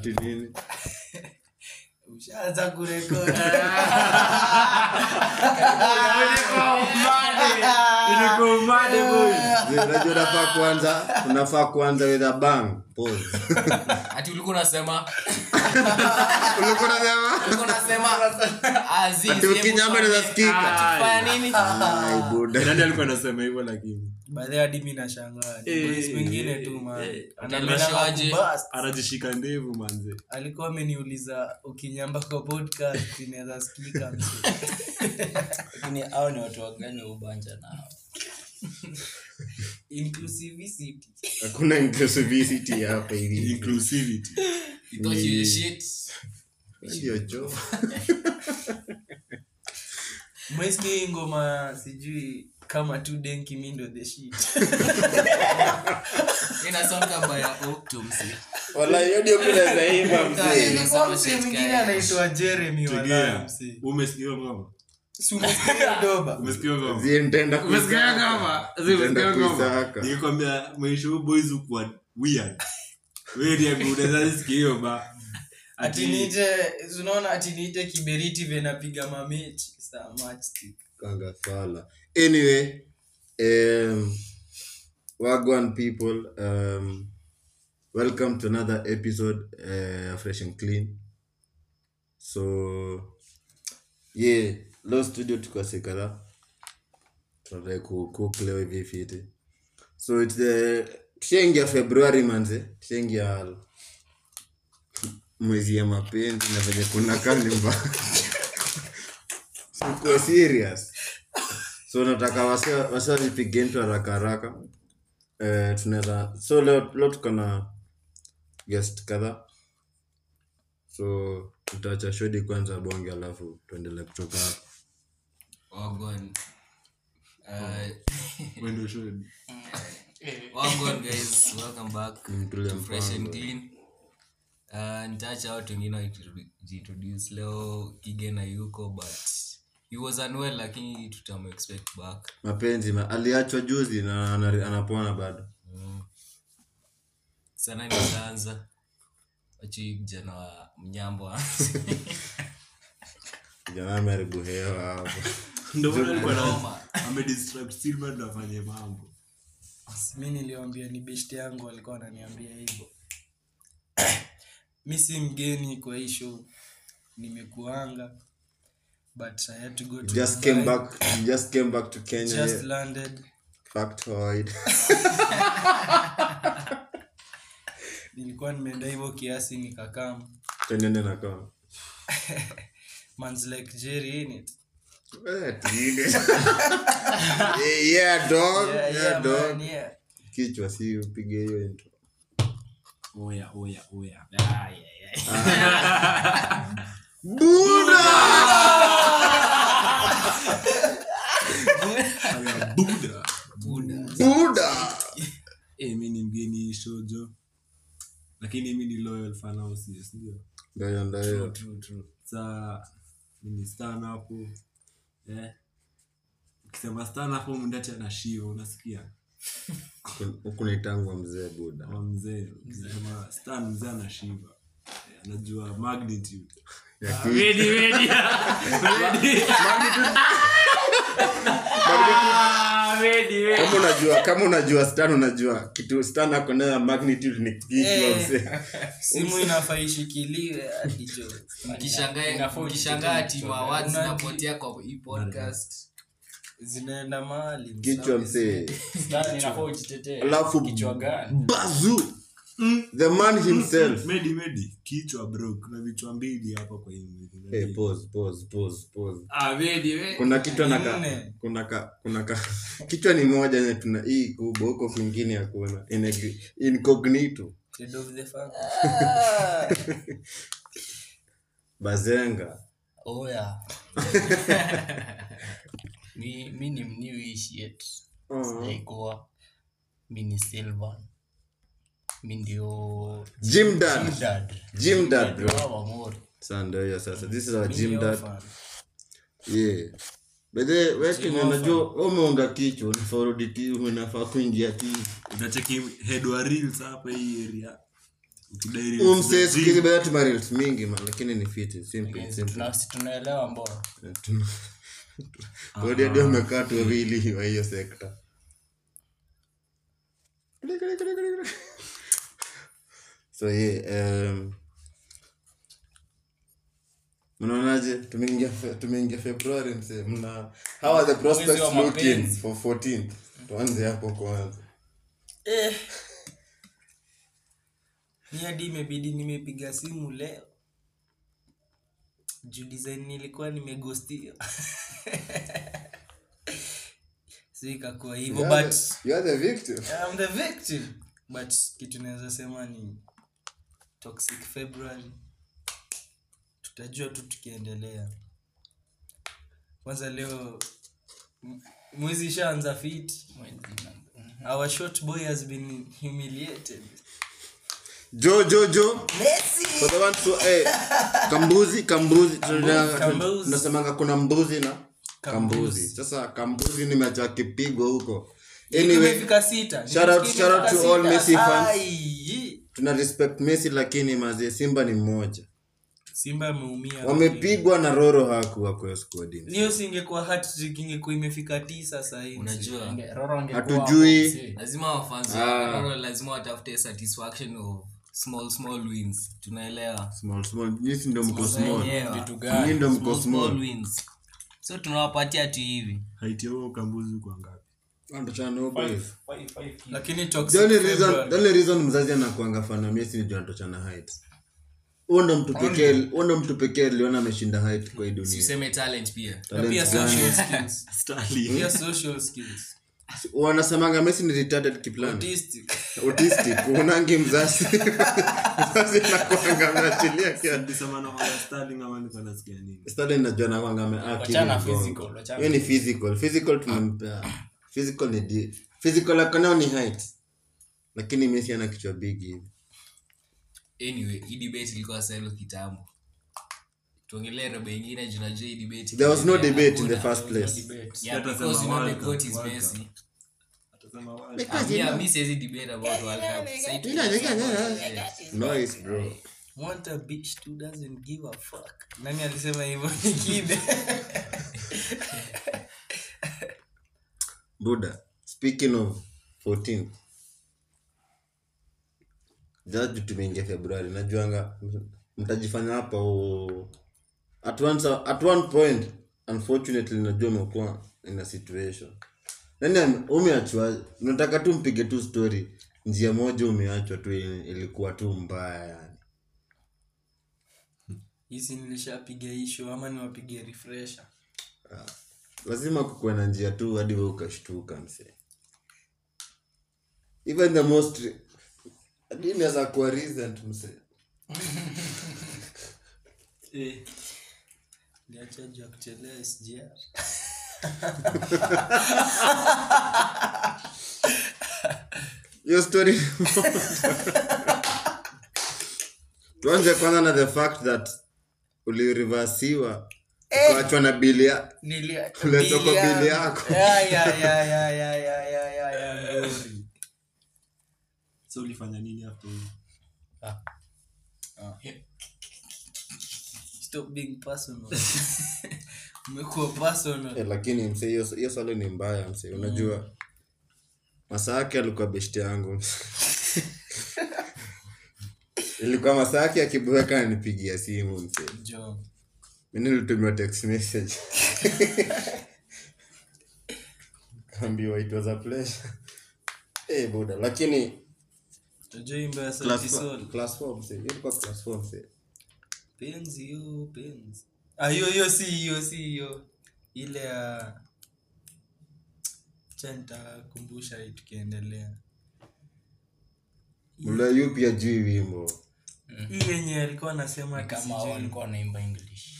ati nini ushaanza kurekodi Zee, unajua unafaa kuanza unafaa kuanza with a bang pause ati ulikuwa unasema ulikuwa unasema ulikuwa unasema ah, zi, ati zi, ukinyamba hebu inaweza sikika fanya nini Ai, buda nani alikuwa anasema hivyo lakini baadhi hadi mi nashangaa Eh, boys wengine eh, tu man eh, Anapenda atashoaje? kubust. anajishika ndevu manze alikuwa ameniuliza ukinyamba kwa podcast inaweza sikika mse. lakini hao ni watu wagani ubanja nao inclusivity hakuna inclusivity hapa hivi inclusivity You thought you were shit. ndio jo mwesi ngoma sijui kama tu denki mindo the shit Ina sound kama ya Octo, msi. wala hiyo ndio kuna zaima mzee Ilikuwa mse mwingine anaitwa jeremy wala tegea mse umesikia ngoma Si umesikia doba umesikia ngoma zie nitaenda umesikia kuisaka. ngoma Zi, umesikia Nitaenda ngoma kuisaka. nikikwambia maisha huu boys ukuwa weird wewe ndiye unaweza sikia hiyo ba ati niite unaona ati niite kiberiti venapiga mamechi saa matchstick kanga fala anyway um, wagwan people um, welcome to another episode uh, fresh and clean so yeah leo studio tukasekara tunataka kucook leo hivi fiti so it's the tushaingia februari manze tushaingia mwezi ya mapenzi na venye kuna kalimba sikuwa serious so nataka wasa vipige mtu haraka haraka eh, tunaweza so leo, leo tuko na guest kadhaa so tutaacha shodi kwanza bonge alafu tuendelee kutoka hapo Wagwan. Uh, wendo show wagwan, guys. Welcome back Mtulie to Fresh and mpango. Clean. Uh, nitaacha watu wengine wajiintroduce leo kigena yuko but he was unwell lakini tutamuexpect back mapenzi ma, aliachwa juzi na ana- anapona bado sana nitaanza wachi kijana wa mnyambo aanze. kijana ameharibu hewa hapo ndio maana alikuwa na Noma. amedistract Silver ndo afanye mambo mi niliwambia ni best yangu alikuwa ananiambia hivyo mi si mgeni kwa hii show nimekuanga but I had to go to just Dubai. came back just came back to kenya just yeah. landed factoid nilikuwa nimeenda hivyo kiasi nikakam tenene na kama mans like jerry in it Eh, tigre. Eh, yeah dog yeah, yeah, yeah, dog man, yeah. kichwa si upige hiyo intro oya oya oya ah, yeah, yeah. buda Aya, buda buda eh mi ni mgeni shojo lakini mi ni loyal fan au si ndio ndio ndio true true sa mimi stan hapo eh ukisema stan hapo mndati anashiva unasikia huku naitangwa mzee buda kama mzee ukisema stan mzee anashiva eh, anajua magnitude Ya Ah, ki- ready, ready. Ready. Ah, ready, ready. kama unajua kama unajua stan unajua kitu stan ako nayo ya magnitude ni kichwa Eh. mzee simu inafaa ishikiliwe hadi jo Mkishangaa- mkishangaa ati mawards Una- zinapotea kwa hii podcast zinaenda mahali kichwa mzee Stan, inafaa ujitetee. alafu Kichwa gani? bazu the man himself medi medi kichwa bro kuna vichwa mbili hapa kwa hii mwili. hey, pause, pause, pause, pause. Ah, ready, ready. kuna kichwa na ka, Nne. kuna ka, kuna ka, kichwa ni moja yenye tuna hii kubwa huko kwingine hakuna Ineg- incognito Head of the family. bazenga oya mi, mi ni mniuishi yet sijaikuwa mi ni silvan mi ndio Gym dad. Gym dad. Gym dad, bro. Wa Wamori. Saa ndio hiyo sasa this is our Mi gym ni dad orphan. yeah bedhe wekini unajua umeunga kichwa unafaa urudi ti unafaa kuingia ti unacheki head wa reels hapa hii area Ukidai reels Huyu za msee siku hizi gym, bado tuna reels mingi man, lakini ni fiti simple simple Tuna- si tunaelewa mbona Tuna- Wadi hadi wamekaa tu wawili wa hiyo sekta so yeah, um, mnaonaje tumeingia fe- tumeingia februari msee mna how are the prospects wa looking mapenzi. for 14 tuanze hapo kwanza Eh. ni hadi imebidi nimepiga simu leo juu design nilikuwa nimegostia so ikakuwa hivyo You are but the- you are the victim I'm the victim but kitu naweza sema ni toxic february tutajua tu tukiendelea kwanza leo m- mwezi ishaanza fit our short boy has been humiliated jo jo jo for the ones who, eh, kambuzi kambuzi tuna- kambuzi. tunasemanga kuna mbuzi na Kambuzi. kambuzi sasa kambuzi nimeacha kipigo huko anyway imefika sita shout out- Nimesikia shout out to imefika all sita. Messi fans. Ai. tuna respect messi lakini mazie simba ni mmoja simba ameumia wamepigwa na roro hakuwa kwa squad hiyo singekuwa hat-trick ingekuwa imefika tisa sahii unajua Ange- Roro angekuwa Hatujui. hapo, si. lazima wafanzi Ah. lazima watafute satisfaction of small small wins tunaelewa small small nyisi ndo mko small Wenyewe. Vitu nyinyi gani? ndo mko Small, small small wins so tunawapatia tu hivi height ya huo kambuzi kwa ngapi Wanatoshana huko hivi. lakini The toxic only reason- February. the only reason mzazi anakuanga fana messi ni juu anatoshana height huo ndo mtu pekee huo ndo mtu pekee aliona ameshinda height kwa hii dunia siseme talent pia na pia Talent gani? social skills Starling. pia social skills wanasemanga messi ni retarded kiplani autistic autistic unangi mzazi mzazi nakuanga ameachilia kia Nilisema na kwamba Starling ama nilikuwa nasikia nini Stanley najua nakwanga ameact Wachana hivi mgongo. physical, wachana hiyo ni physical physical tunampea physical ni di physical akanao ni height lakini messi ana kichwa big hivi anyway hii debate ilikuwa selo kitambo tuongelee robo ingine juu najua hii debate there was no ikiendelea, debate in the hakuna. first place Yeah, Hata because sema you know the World Cup, goat is World Messi. Cup. Atasema World Cup. Ah, yeah, mi siwezi debate about World Cup. Sasa tu- noise bro want a bitch who doesn't give a fuck nani alisema hivyo ni kide buda speaking of 14 jaji tumeingia februari najuanga mtajifanya hapa o- at one, sa- at one point unfortunately najua umekuwa in a situation nani ame- umeachwa nataka tu mpige tu story njia moja umeachwa tu ili- ilikuwa tu mbaya yani hisi nilishapiga hisho ama niwapige refresher lazima kukuwe na njia tu hadi we ukashtuka msee even the most hadi inaweza kuwa recent msee Eh, liacha juu ya kuchelea sgr hiyo story tuanze kwanza na the fact that ulirivasiwa ukaachwa na bili ya Kuleta kwa bili yako. yako so ulifanya nini after hiyo? stop being personal umekuwa personal eh, lakini msee hiyo hiyo swali ni mbaya msee unajua masaa yake alikuwa beshti yangu ilikuwa masaa yake akiboeka anipigia simu msee jo mi nilitumiwa text message kaambiwa it was a pleasure Eh, buda lakini tajua imbo ya class sauti four- sol class four msee hiyo ilikuwa class four msee penzi yo penzi ah hiyo hiyo si hiyo si hiyo ile ya cha nitakumbusha hii tukiendelea mla yu pia jui wimbo hii yenye alikuwa anasema ati kama sijui- walikuwa wanaimba english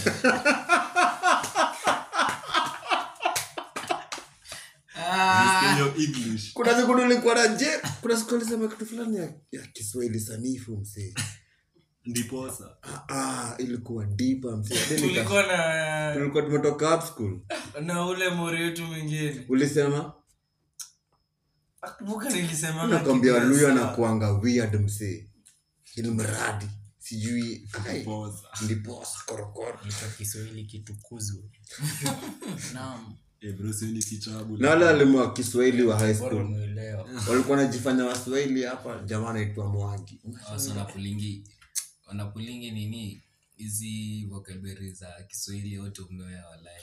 Nisikia hiyo english kuna siku nilikuwa na je kuna siku alisema kitu fulani ya, ya kiswahili sanifu msee ndiposa ah, ilikuwa dipa msee Hadi nika- tulikuwa na tulikuwa tumetoka up school na ule mori wetu mwingine ulisema akumbuka nilisema nakwambia luyo anakuanga weird msee ilmradi sijui ai, Poza. ndiposa korokoro Hicho kiswahili kitukuzwe naam Eh, bro, sio ni kitabu. na wale walimu wa kiswahili wa high bora school umeelewa walikuwa wanajifanya waswahili hapa jamaa anaitwa mwangi Wasa wanapulingi wanapulingi nini hizi vocabulary za kiswahili yote umeoya walai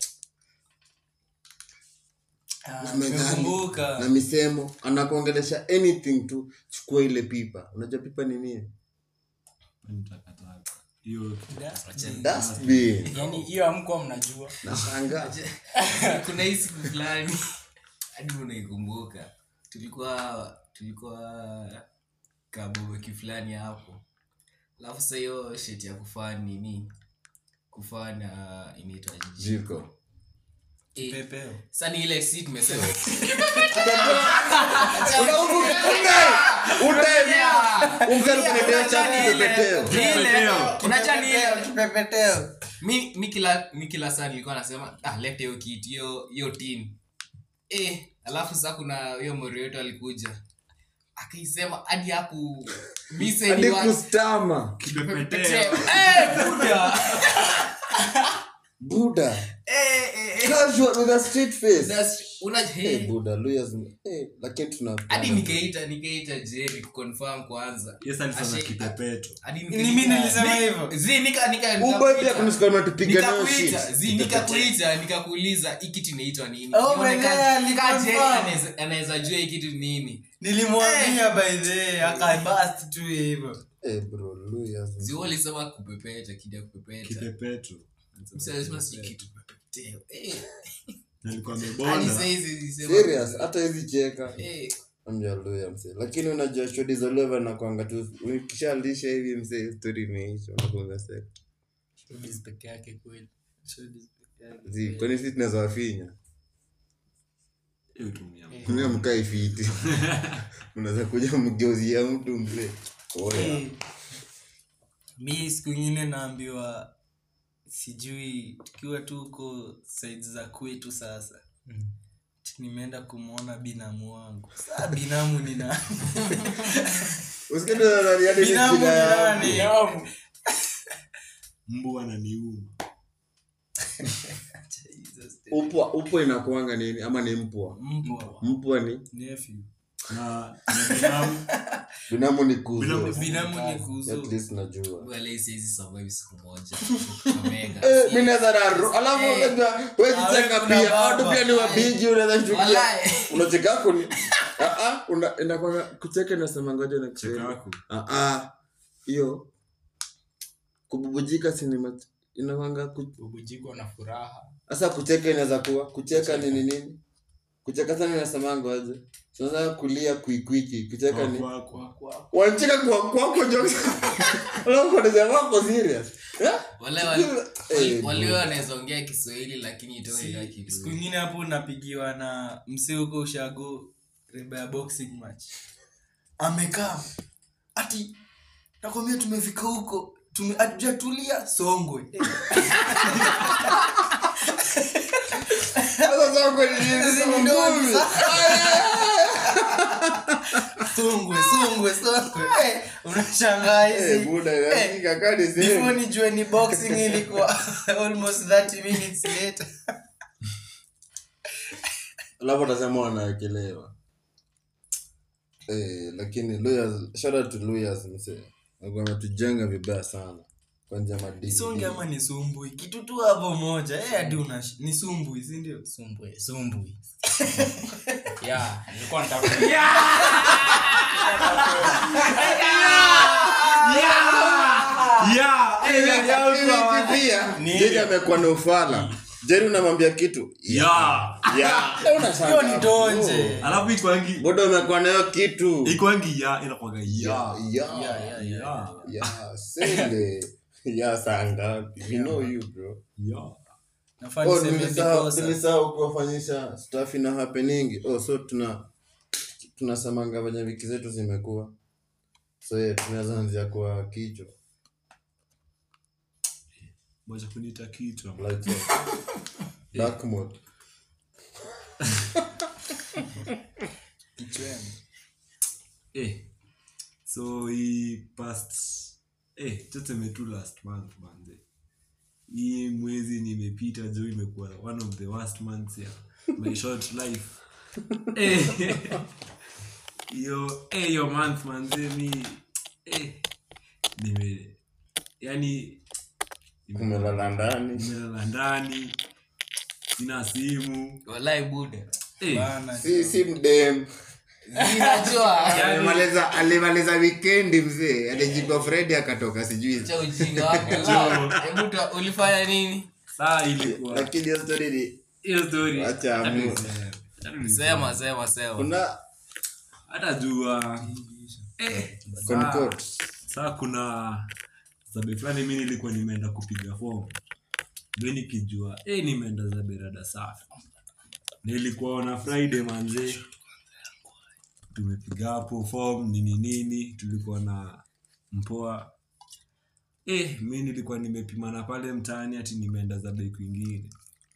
Ah, Umedhani. nimekumbuka. na misemo anakuongelesha anything tu chukua ile pipa unajua pipa ni nini Ni takataka. Hiyo dustbin yaani hiyo amkuwa mnajua nashangaa kuna hii siku fulani hadi unaikumbuka tulikuwa tulikuwa kabobeki fulani hapo alafu sa hiyo sheti ya kufaa nini kufaa na inaitwa jiko Eh, Pepeo. sa ni ile si tumesema Kipepeteo. mi, mi kila mi kila saa nilikuwa nasema ah, lete hiyo kit hiyo hiyo tin eh, alafu saa kuna hiyo mori wetu alikuja akaisema hadi haku mise hadi ni wa- kustama kipepeteo. Eh, buda buda Eh, eh, eh. casual with a straight face That's- una- hey, eh. buda lawyers hey, lakini tuna hadi nikaita nikaita jerry kuconfirm kwanza Yes, alisema Ashe- kipepeto. hadi Ni mimi nilisema Ni- hivyo. zi, nika- nika- uboy pia nikakuita. kunisikia unatupiga nayo Nikakuita, shit zi, nikakuita nikakuuliza hii kitu inaitwa nini Oh, Nione mwenyewe ka- aliconfirm. ka Jerry anaweza- anaweza jua hii kitu nini nilimwambia by the way, akabust tu hivyo hey, bro lawyers zi wewe ulisema kupepeta kija kupepeta Kipepeto. Msee alisema si kitu kupepeteo. Eh, Na alikuwa hadi amebonda. saa hizi zisema- serious hata hizi cheka Eh, amja lawyer mse lakini unajua shodi za leva nakwanga tu ukishalisha hivi mse story imeisha unakuanga set Showbiz peke yake kweli zi kwani sisi tunaweza wafinya Hiyo tumia. mna mkae fiti unaweza kuja mgeuzia mtu mzee oya Eh, mi siku ingine naambiwa sijui tukiwa tu huko side za kwetu sasa Ati nimeenda kumwona binamu wangu saa binamu ni nani usikidonaniadi binamu ni nani Mbu ananiuma. upwa upwa inakuanga nini ama ni mpwa mpwa mpwa ni nephew Na na binamu binamu ni kuzo Binamu- binamu ni kuzo at least najua wala hii siwezi survive siku moja Omega. Eh, mi naweza raru alafu Eh. unajua wezi cheka Ah, kuna pia baba. watu pia ni wabiji unaweza shtukia Walai. unacheka kuni ah ah una inakwanga kucheka nasema ngoja na cheka kusema yako. ah ah hiyo kububujika sinema inakwanga ku- ubujiko na furaha sasa kucheka inaweza kuwa kucheka nini nini kucheka sana inasema ngoja sasa kulia kuikwiki kucheka ni Kwa- kwa- wanacheka kwa kwako jokes alafu wanasema wako serious eh wale wale- Eh, wale bro. wanaweza ongea kiswahili lakini itoe Si- ila siku ingine hapo unapigiwa na msee huko ushago reba ya boxing match amekaa ati nakwambia tumefika huko tume- hatujatulia songwe sasa sasa ni nini? Hizi ni ndogo songwe songwe songwe Eh, unashangaa Eh, hizi buda inasikika kadi before sehemu nijue ni boxing ilikuwa almost 30 minutes later alafu atasema wanawekelewa eh, lakini lawyers shout out to lawyers msee Walikuwa wametujenga vibaya sana kwa njia madini songe ama ni sumbui kitu tu hapo moja eh, hadi una ni sumbui si ndio sumbwe sumbwi ya nilikuwa nataka Yeah, eh, Ili- ili pia jeri amekuwa na ufala jeri unamwambia kitu yeah. Yeah. Unashangaa. hiyo ni donje alafu ikwangi buda umekuwa nayo kitu ikwangi ya inakwaga ya Yeah, yeah, Yeah, yeah, yeah. yeah, sende ya saa ngapi we know you bro ya nafaa oh niseme nilisahau vikosa. nilisahau kuwafanyisha stuff ina happening oh so tuna tunasemanga venye wiki zetu zimekuwa so yeah, tunaweza anzia kwa kichwa moja kuniita kichwa like so. dark mode Kichwani. eh so hii past eh, tuseme tu last month manze hii mwezi nimepita juu imekuwa one of the worst months ya my short life Eh, hiyo eh, hiyo month manze mi eh, nime yani umelala ndani nimelala ndani sina simu walai buda eh, Bana, si si mdem inajua alimaliza alimaliza wikendi mzee alijikwa fredi akatoka sijui cha ujinga wako Ah, hebu ta- ulifanya nini saa ilikuwa lakini hiyo story ni hiyo story Acha hata amu- niseme, hata niseme. sema sema sema kuna hata jua eh, saa, Concord. saa kuna zabe fulani mi nilikuwa nimeenda kupiga fomu mi nikijua eh, nimeenda za berada safi nilikuwa na friday manze tumepiga hapo form nini nini tulikuwa na mpoa eh, mi nilikuwa nimepimana pale mtaani ati nimeenda za bei kwingine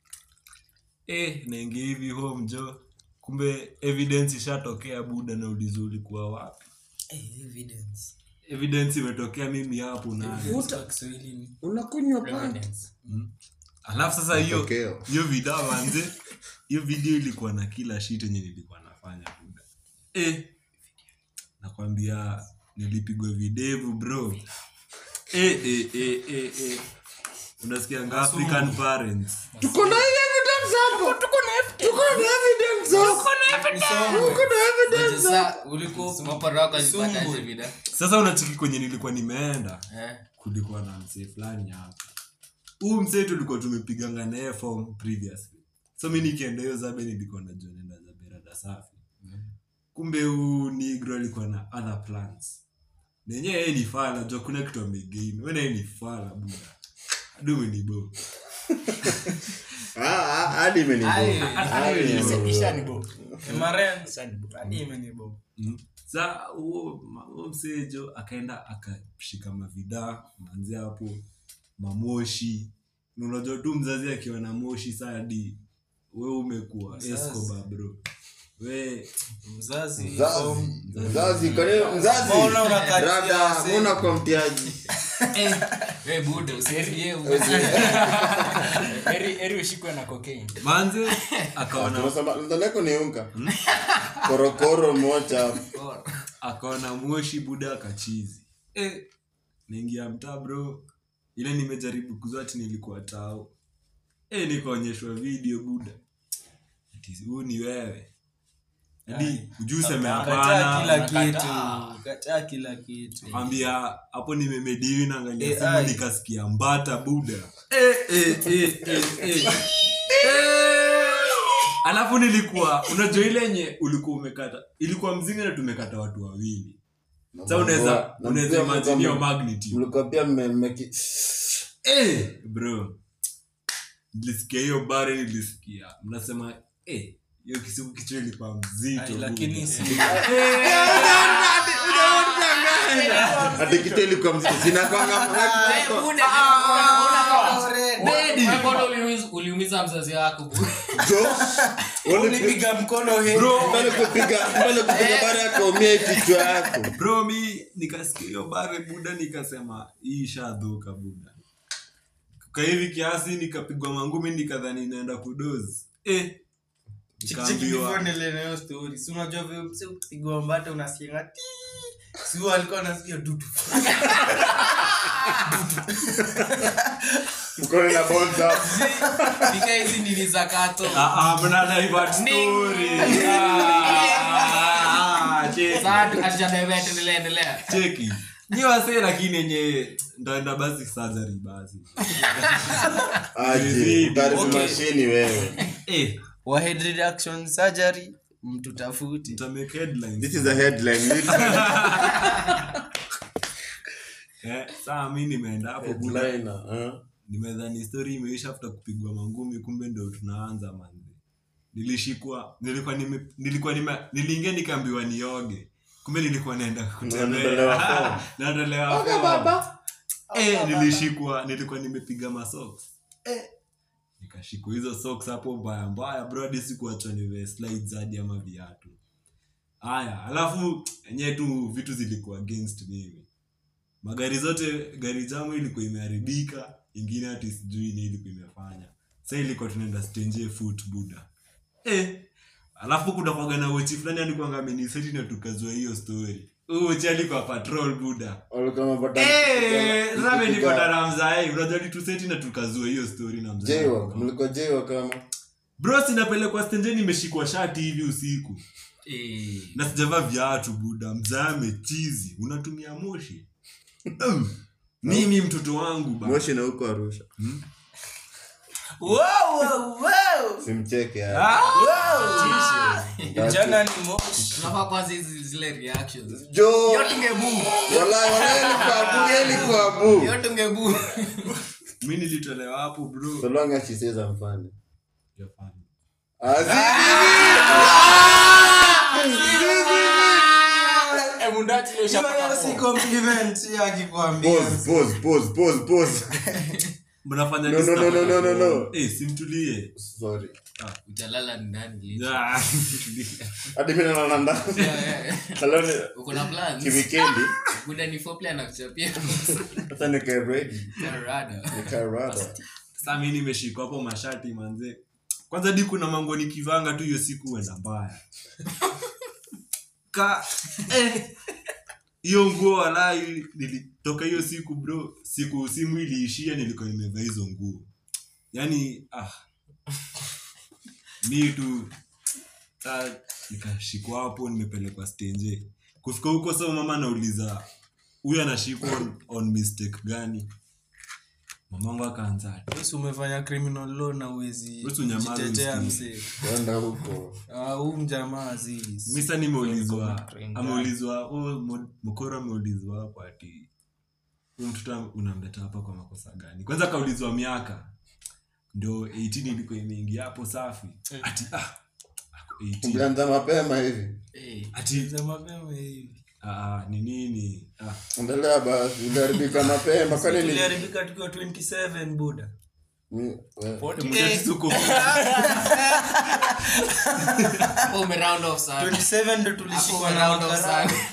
eh, naingia hivi home jo kumbe evidence ishatokea buda na ulizo ulikuwa wapi Eh, evidence. evidence imetokea mimi hapo na Evidence kwa Kiswahili ni- unakunywa pande alafu sasa hiyo Matokeo. hiyo video manze hiyo video ilikuwa na kila shit yenye nilikuwa nafanya buda eh, nakwambia nilipigwa videvu bro eh, eh, eh, eh, eh. unasikia nga african parents tuko na evidence hapo tuko na tuko na evidence hapo tuko na evidence sasa ulikuwa mapara wako alipata hizo vida sasa unachiki kwenye nilikuwa nimeenda eh kulikuwa na msee fulani hapa huu msee tulikuwa tumepiganga naye form previously so mi nikienda hiyo zabe nilikuwa najua nenda za berada safi kumbe huu nigro alikuwa na other plans nenye yeye ni fala jua kuna kitu amegain wena yeye ni fala buda adumenibo ah ah hadi imenibo Aye. hadi imenibo Ishanibo. Maren, Ishanibo. hadi imenibo. sa huo ma- huo msejo akaenda akashika mavidaa manzi hapo mamoshi Na unajua tu mzazi akiwa na moshi sadi we umekuwa Mzazi. escoba bro we mzazi mzazi mzazi kwa nini mzazi Mbona unakatia Rada, wasee? mbona kwa mtiaji we buda usifikie Heri- heri ushikwe na cocaine. manze akaona tunasema ndaleko ni unga korokoro mocha akaona moshi buda akachizi eh, naingia mtaa bro ile nimejaribu kuzati nilikuwa tao eh, nikaonyeshwa video buda Ati huu ni wewe hadi ujuu seme kataa kila hapana kitu kataa kila kitu ambia hapo nimemediwi naangalia Eh, simu ai. nikasikia mbata buda eh, eh, eh, eh, eh. Eh. alafu nilikuwa unajua ile yenye ulikuwa umekata ilikuwa mzinga na tumekata watu wawili sa unaweza Na unaweza pia imagine hiyo mlikuwa- magnitude mlikuwa pia mme- mmeki- eh, bro nilisikia hiyo bare nilisikia mnasema eh, hiyo kisiku kichwa ilikuwa mzito Ai, lakini buda. si Ati kitu ilikuwa mzito. Zinakwanga- uliumiza mzazi wako Jo, wale- ulipiga mkono he mbele kupiga mbele kupiga bara yako umie kichwa yako bro mi nikasikia hiyo bare buda nikasema hii ishadhuka buda ka hivi kiasi nikapigwa mangumi nikadhani naenda kudozi eh, nikaambiwa chikiifonelenayo stori si unajua vile mse ukipigwa mbata unasikianga ti si huyo alikuwa anasikia dudu mkono na bonza nika hizi nini za kato Ah, ah, mna divert story. Ah, cheki, Sasa hatujadaiva, endelea endelea cheki nyi wasee lakini yenye ndaenda basi surgery basi aje utaribu Okay. mashini wewe eh, wa head reduction surgery mtu tafuti mtamake headlines. this is a headline Eh, saa mi nimeenda hapo buda headliner huh? nimedhani story imeisha after kupigwa mangumi kumbe ndo tunaanza manzi nilishikwa nilikuwa nime, nilikuwa nime, niliingia nikaambiwa nioge kumbe nilikuwa naenda Unaondolewa form. kutembea naondolewa form. eh, nilishikwa nilikuwa nimepiga masoks eh, nikashikwa hizo socks hapo mbaya mbaya bro hadi sikuachwa nive slides hadi ama viatu haya alafu enyewe tu vitu zilikuwa against mimi magari zote gari jamu ilikuwa imeharibika ingine hati sijui ni ilikuwa imefanya sa ilikuwa tunaenda stenje foot buda eh, alafu kunakwaga na wochi fulani alikuanga ameniseti na tukazua hiyo story Huyu wochi alikuwa patrol buda Walikuwa wamepata- Eh, sasa Ikipiga- nilipata na mzae unajua lituseti na tukazua hiyo story na mzae Jaywalk, mlikuwa jaywalk kama bro sinapelekwa stenje nimeshikwa shati hivi usiku Eh, na sijavaa viatu buda mzaa amechizi unatumia moshi Mm. mimi mtoto wangu ba moshi na huko arusha Wow, wow, wow. simcheke haya. jana ni moshi tunafaa kwanza hizi zile reactions jo yote ungebu Walai, walai, ilikuwa bu, ilikuwa bu. yote ungebu mi nilitolewa hapo bro So long as she says I'm funny. Japani. si compliment hiyo akikwambia Pause, pause, pause, pause, pause. mnafanya No, nini no, no, sana? no, no, no, no. Eh, simtulie Sorry. utalala ndani leo. Ah, simtulie. Hadi mimi nalala ndani. Yeah, yeah. Hello, ni- uko na plans kiwikendi buda ni foreplay anakuchapia hata nikae ready, Rada. nikae rada. Sasa mi nimeshikwa hapo mashati manze kwanza di kuna mango nikivanga tu hiyo siku huenda mbaya ka eh, hiyo nguo walai nilitoka hiyo siku bro siku simu iliishia nilikuwa nimevaa hizo nguo yaani ah mi tu ah, nikashikwa hapo nimepelekwa stenje kufika huko sa mama anauliza huyu anashikwa on, on mistake gani mamangu akaanza ati, Yesu umefanya criminal law na uwezi Wewe unyamaze jitetea usikie. msee Kwenda huko. Ah, huu mjamaa aziz misa nimeulizwa Train ameulizwa oh, Mo- mokoro ameulizwa hapo ati huyu mtoto unamleta hapa kwa makosa gani kwanza akaulizwa miaka ndio 18 ilikuwa imeingia hapo safi ati ah, ako 18. Mlianza mapema hivi. Eh, ati za mapema hivi ah, ni nini ah, Endelea basi, uliharibika mapema. Kwani ni tuliharibika tukiwa 27 buda ni- we- mtati tuko hapo ume round off sana 27 ndo hapo tulishikwa ume na round off makarao sana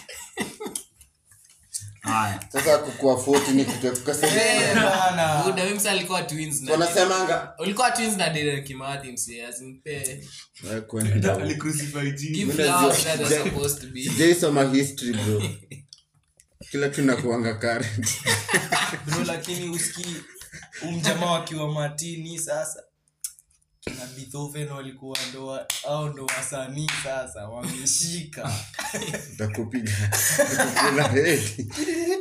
haya sasa kukua 40 ni kutoka Eh, bana. buda mimi msa alikuwa twins na wanasemanga ulikuwa twins na Derek Kimathi msee asimpe Eh, kwenda. alicrucify give Mimi flowers najua- that are supposed to be sijaisoma history bro kila kitu nakuanga current bro lakini uski umjamaa wakiwa matini sasa na Beethoven walikuwa ndo au ndo wasanii sasa wameshika takupiga takukula hedi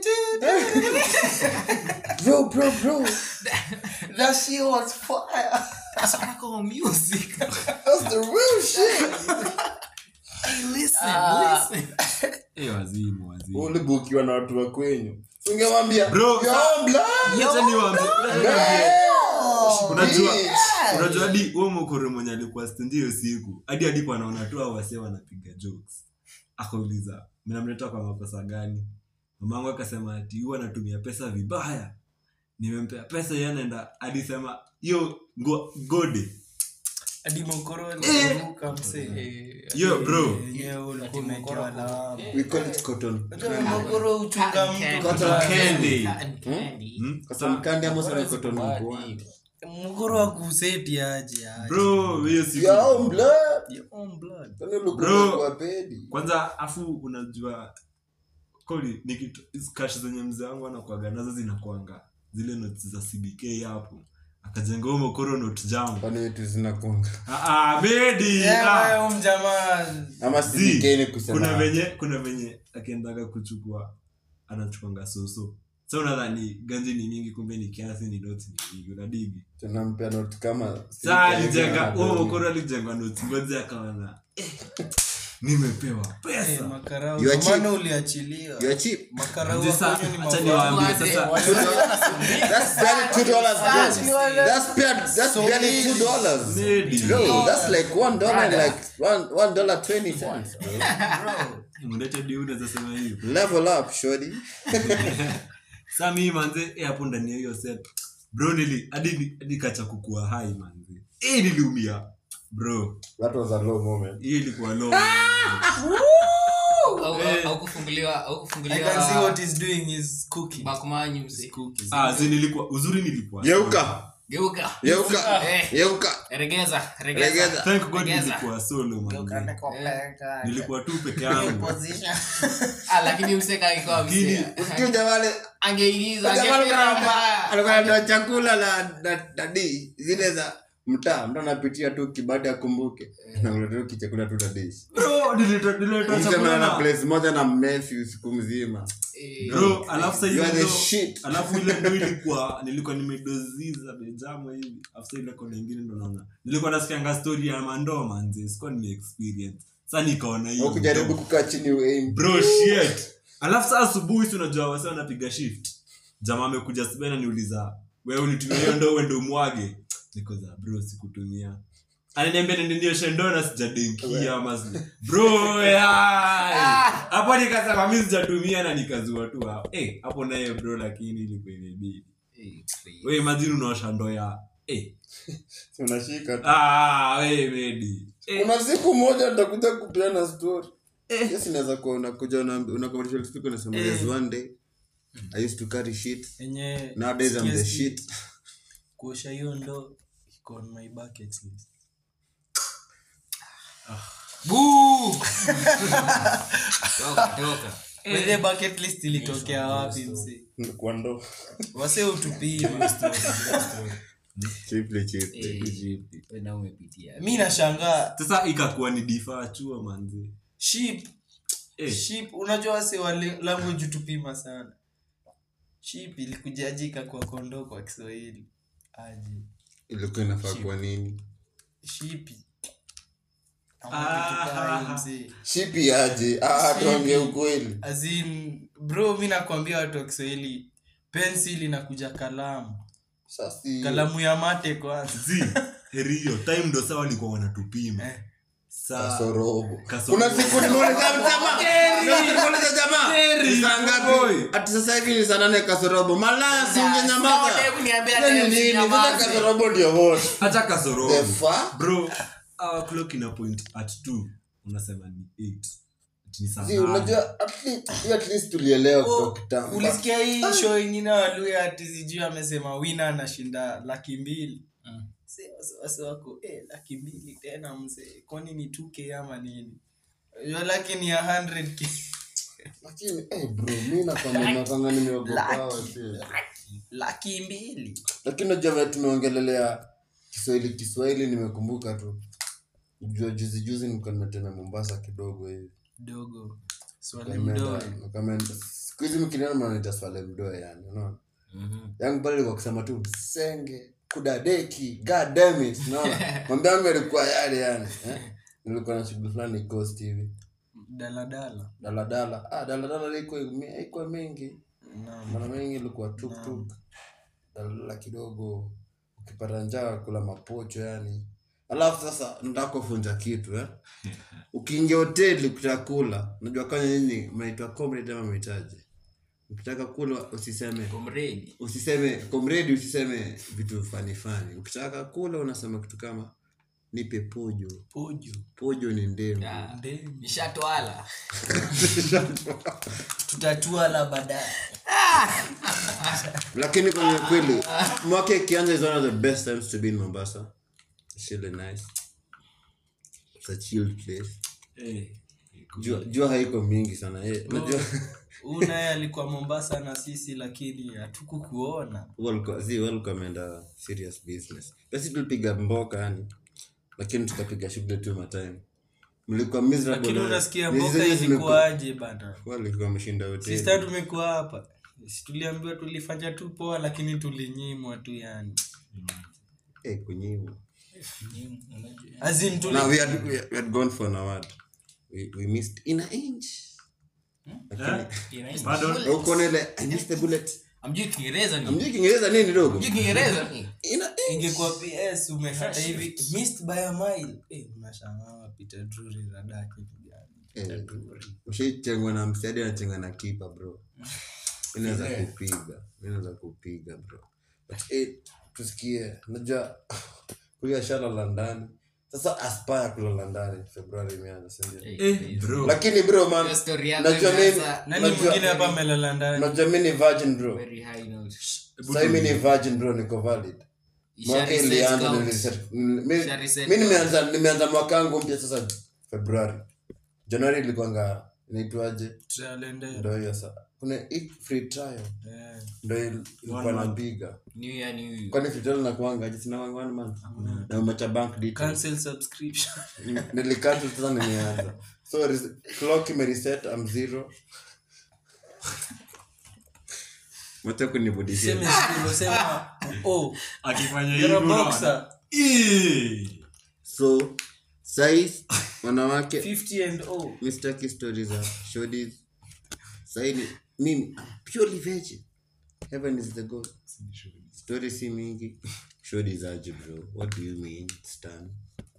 bro bro bro that shit was fire that's what I call music that's the real shit hey listen Ah. listen eh wazimu wazimu ulibukiwa na watu wa kwenyu ungemwambia Bro, "Yo, sa- blood, Acha niwaambie- yo, unajua bitch." unajua hadi huo mokoro mwenye alikuwa stendi hiyo siku hadi alipo anaona tu hao wasee wanapiga jokes akauliza mnamleta kwa makosa gani mamangu akasema ati huwa anatumia pesa vibaya nimempea pesa yeye anaenda alisema hiyo ngo- gode hadi mokoro aliruka msee hiyo bro yenyewe ulikuwa umewekewa lawama we call it cotton Unajua mokoro uchunga mtu Cotton kwa- candy. Cotton candy. Hmm? cotton candy ama sema cotton bud mokoro akuseti aje aje bro hiyo siku yo blood Your own blood kwani ulikuwa Bro. kwa pedi kwanza afu unajua koli ni kitu hizi cash zenye mzee wangu anakuaga nazo zinakuanga zile notes za cbk hapo akajenga huo mokoro note jam kwani wetu zinakunga Ah, ah, bedi Yeah, ah. wewe mjamaa ama Zi, sidikeni kuna kusema venye kuna venye akiendaga kuchukua anachukwanga soso sa unadhani ganji ni mingi kumbe ni kiasi ni notes ni mingi unadigi tunampea note kama saa alijenga huo mokoro alijenga notes ngoja akaona eh, nimepewa Eh, pesa makarao You are Ndio maana cheap. uliachilia you are cheap makarao Manze, sa- wakonyo ni acha mafaa. niwaambie Wazee, sasa wazee. that's barely two dollars bro that's barely that's barely two dollars Maybe. bro that's like one dollar and like one one dollar twenty cents bro mlete di unaweza sema hiyo level up shorty sa mii manze eh, hapo ndani ya hiyo set bro nili hadi ni- hadi kacha kukua hai manze eh, niliumia bro that was a low moment hiyo ilikuwa low au- Eh. au kufunguliwa au I kufunguliwa can see what he's doing is cooking. bakumanyi mzee Cooking. Ah, zi nilikuwa uzuri nilikuwa Geuka. geuka Geuka. Eh. Geuka. regeza regeza Regeza. thank god Regeza. nilikuwa solo man nilikuwa tu peke yangu ah lakini mseka alikuwa Lakini- msee Usikiuja wale angeingiza Jamaa alikuwa angepira anatoa- mbaya alikuwa anatoa chakula la na- nani zile za mtaa mtu anapitia tu kibada akumbuke nakuletea kichakula tu na dish bro nileta nileta Mtu chakula na na place moja na mmefi usiku mzima Eh, bro alafu sasa You are ile the ndo shit. alafu ile ndo ilikuwa nilikuwa nimedoziza bejamo hivi alafu sasa ile kona ingine ndo naona nilikuwa nasikianga story ya mandoo manze sikuwa nime experience sasa nikaona hiyo ukijaribu kukaa chini uaim bro shit alafu saa asubuhi si unajua wase wanapiga shift jamaa amekuja sibena niuliza wewe ulitumia hiyo ndoo uende umwage niko za bro sikutumia ananiambia nende nioshe ndoo na sijadenkia ama si- bro yai. hapo nikasema mi sijatumia na nikazua tu hapo Eh, hapo naye bro lakini ilikuwa imebidi eh, crazy. we imagine unaosha ndoo ya eh. unashika tu ah, we medi eh. kuna siku moja nitakuja kupeana story yes inaweza kuwa unakuja una- unakomalisha siku unasema there's one day i used to carry shit Enye nowadays i'm the sikia- shit kuosha hiyo ndo iko on my bucket list. Boo! toka toka By the bucket list ilitokea wapi mse kwa ndo wase utupima chipli chipli Eh, wewe na umepitia mi nashangaa sasa ikakuwa ni difaa chua manzi sheep eh. sheep unajua wase wale language utupima sana sheep ilikujajika kwa kondoo kwa kiswahili aje ilikuwa inafaa kwa nini shipi Ah. shipi aje Ah, tuambie ukweli azin bro mi nakwambia watu wa kiswahili pencil inakuja kalamu sasi kalamu ya mate kwanza zi heri hiyo time ndo saa walikuwa wanatupima Eh. saa kasorobo kasorobo. kuna siku nimeuliza jamaa Kuna siku nimeuliza jamaa ni saa ngapi ati sasa hivi ni saa nane kasorobo malaya si ungenyamaza Sasa kuniambia Hiyo ni tena nini sasa usinyamaze. kasorobo ndio what hata the kasorobo fuck bro our clock ina point at 2 unasema ni 8 Ati ni saa Si, nane. unajua at least hiyo at least tulielewa kutoka kitambo ulisikia hii show ingine waluya ati sijui amesema wina anashinda laki mbili Se- wase- wase wako eh, laki mbili tena mzee kwani ni 2k ama nini hiyo laki ni ya 100k lakini eh bro mimi nakwambia nakanga nimeogopa wasi laki mbili lakini unajua vile tumeongelelea Kiswahili Kiswahili nimekumbuka tu jua juzi juzi nilikuwa nimetembea Mombasa kidogo hivi dogo swali Nimeenda- mdogo nikameenda- siku hizi mkiniona mnaniita swale mdoe yani unaona yangu pale ilikuwa kusema tu msenge kudadeki god damn it unaona mambo yangu yalikuwa yale yani eh? nilikuwa na shughuli fulani coast hivi daladala daladala ah daladala iko iko mingi naam mara mingi ilikuwa tuktuk daladala kidogo ukipata njaa kula mapocho yani alafu sasa nataka kufunza kitu eh? ukiingia hoteli kutakula najua kanya nyinyi mnaitwa comrade ama mnaitaje ukitaka kula usiseme Comrade. usiseme comrade usiseme vitu fani fani ukitaka kula unasema kitu kama nipe pojo pojo pojo ni ndemu Ah, ndemu nishatwala tutatua la baadaye lakini kwenye kweli mwaka ikianza is one of the best times to be in mombasa It's really nice It's a chilled place Eh. jua, jua haiko mingi sana eh, najua huu naye alikuwa mombasa na sisi lakini hatukukuona walikuwa zi walikuwa wameenda serious business basi tulipiga mboka yani lakini tukapiga shughuli tu matime mlikuwa miserable lakini eh. unasikia Miezi mboka zenye zimekuwa- ilikuwaje bana walikuwa wameshinda hoteli sista tumekuwa hapa Si tuliambiwa tulifanya tu poa lakini tulinyimwa tu yani eh kunyimwa azin tuli Now we had, we had, we had gone for an award. We, we missed in an inch. Eh? Pardon? Uko na ile I missed the bullet. amjui kiingereza ni Amjui Kiingereza nini dogo? amjui kiingereza ni In an inch. ingekuwa ps umekata hivi missed by a mile eh unashangaa Peter Drury radaki Eh, Ushaitengwa na msiadi anachenga na kipa bro. Inaweza kupiga. Inaweza kupiga bro. But eh tusikie. Najua kulia shala la ndani. sasa aspire kulala ndani februari imeanza sindio Eh, bro lakini bro man hiyo story yako najua mimi imeanza nani Unajua- mwingine hapa amelala ndani najua mi ni virgin bro very high note. sahii mi ni virgin bro niko valid Isha mwaka reset ilianza count. niliset- mi- Isha reset mi count. nimeanza nimeanza mwaka wangu mpya sasa februari januari ilikuanga inaitwaje Tutalende. ndo hiyo sa kuna hii free trial Eh. ndo il- ilikuwa One month. napiga New year, new you. kwani free trial nakuanga sinawanga one month na umecha bank details cancel subscription nilikatu sasa nimeanza so res- clock imereset am zero wacha kunibudishia seme shukuru sema oh akifanya you're a hivyo unaona? boxer Eh. so sais wanawake 50 and oh mistaki stori za shodis saini mimi purely virgin heaven is the goal story si mingi shodis aje bro what do you mean stan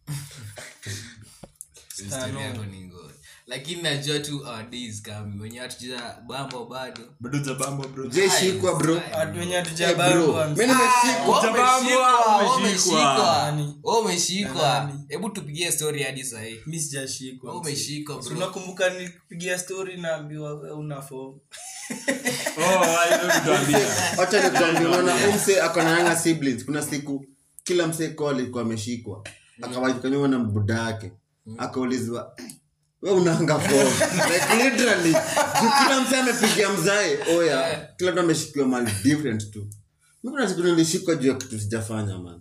Story yako ni ngori. lakini najua tu our days coming wenye hatuja bambo bado bado jabamba bro je shikwa bro watu wenye Eh, bro hatujabangwa mimi nimeshikwa Wewe umeshikwa, wewe umeshikwa. Nani? Wewe umeshikwa Nani? hebu tupigie story hadi sahii mi sijashikwa Wewe umeshikwa Si bro unakumbuka nilipigia story naambiwa we una form oh I know nitaambia wacha nikuambia unaona huyu msee ako na younger siblings kuna siku kila msee ko alikuwa ameshikwa akawajikanyuma na mbuda yake akaulizwa "Eh, we unaanga form like literally juu kila msee amepigia mzae oya kila mtu ameshikiwa mali different tu mi kuna siku nilishikwa juu ya kitu sijafanya man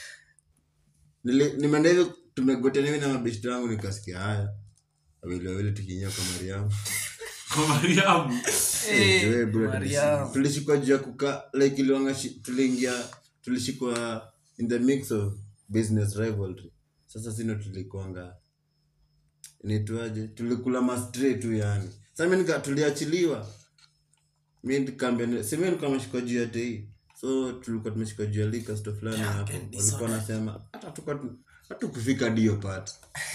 Nili- nimeenda hivyo tumegotea hivi na mabeshti wangu nikasikia haya wawili wawili tukinyia kwa mariamu kwa mariamu Eh, wewe bro, Mariam. tulishikwa juu ya kuka like iliwanga shi- tuliingia tulishikwa in the mix of business rivalry sasa sino tulikuanga inaitwaje tulikula mastre tu yani sasa mi nika tuliachiliwa mi nikaambia simi nilikuwa nimeshikwa juu ya tei so tulikuwa tumeshikwa juu ya lika sto fulani hapo walikuwa wanasema hata tuka hatukufika dio pat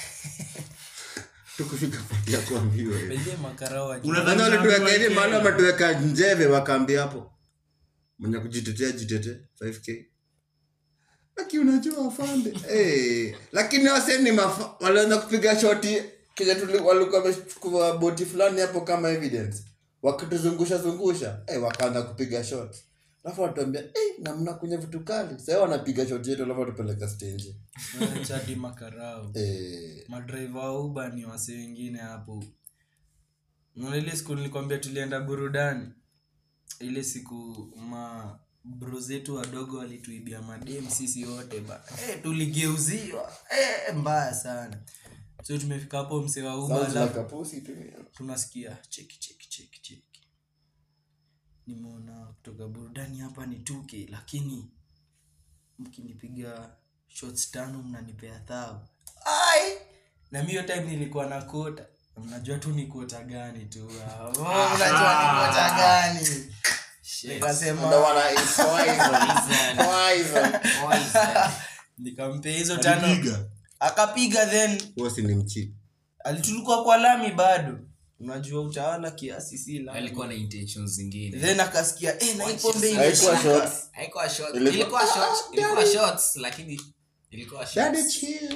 tukufika pati ya kuambiwa hivi. pengine makarao wa Unadhani Kwanza walituweka hivi Kenya. mahali wametuweka njeve wakaambia hapo mwenye kujitetea jitete 5k aki unajua afande hey. lakini wase ni mafa walianza kupiga shoti kenya tuli- walikuwa wamechukua boti fulani hapo kama evidence wakituzungusha zungusha hey, wakaanza kupiga shot alafu watuambia hey, namna kwenye vitu kali sasa wanapiga shot yetu alafu watupeleka stage chadi makarao hey. madrive wa uba ni wase wengine hapo Unaona ile siku nilikwambia tulienda burudani ile siku ma bro zetu wadogo walituibia madem sisi wote ba eh, tuligeuziwa eh, mbaya sana so tumefika hapo msee wa uba Sounds alafu like a pussy to me. tunasikia cheki cheki cheki cheki nimeona kutoka burudani hapa ni tuke lakini mkinipiga shots tano mnanipea thao ai na mi hiyo time nilikuwa na kota mnajua tu ni kota gani tu ah, oh, mnajua ni kota gani Ndo nikasema wana is poison. Poison. nikampea hizo tano alipiga akapiga then Huo si ni mchi alitulikuwa kwa lami bado unajua utawala kiasi si lami alikuwa na intentions zingine then akasikia eh, na hii pombe haikuwa imeshika." shots haikuwa short Ilikuwa- ilikuwa short ilikuwa shorts lakini ilikuwa Daddy shorts chill.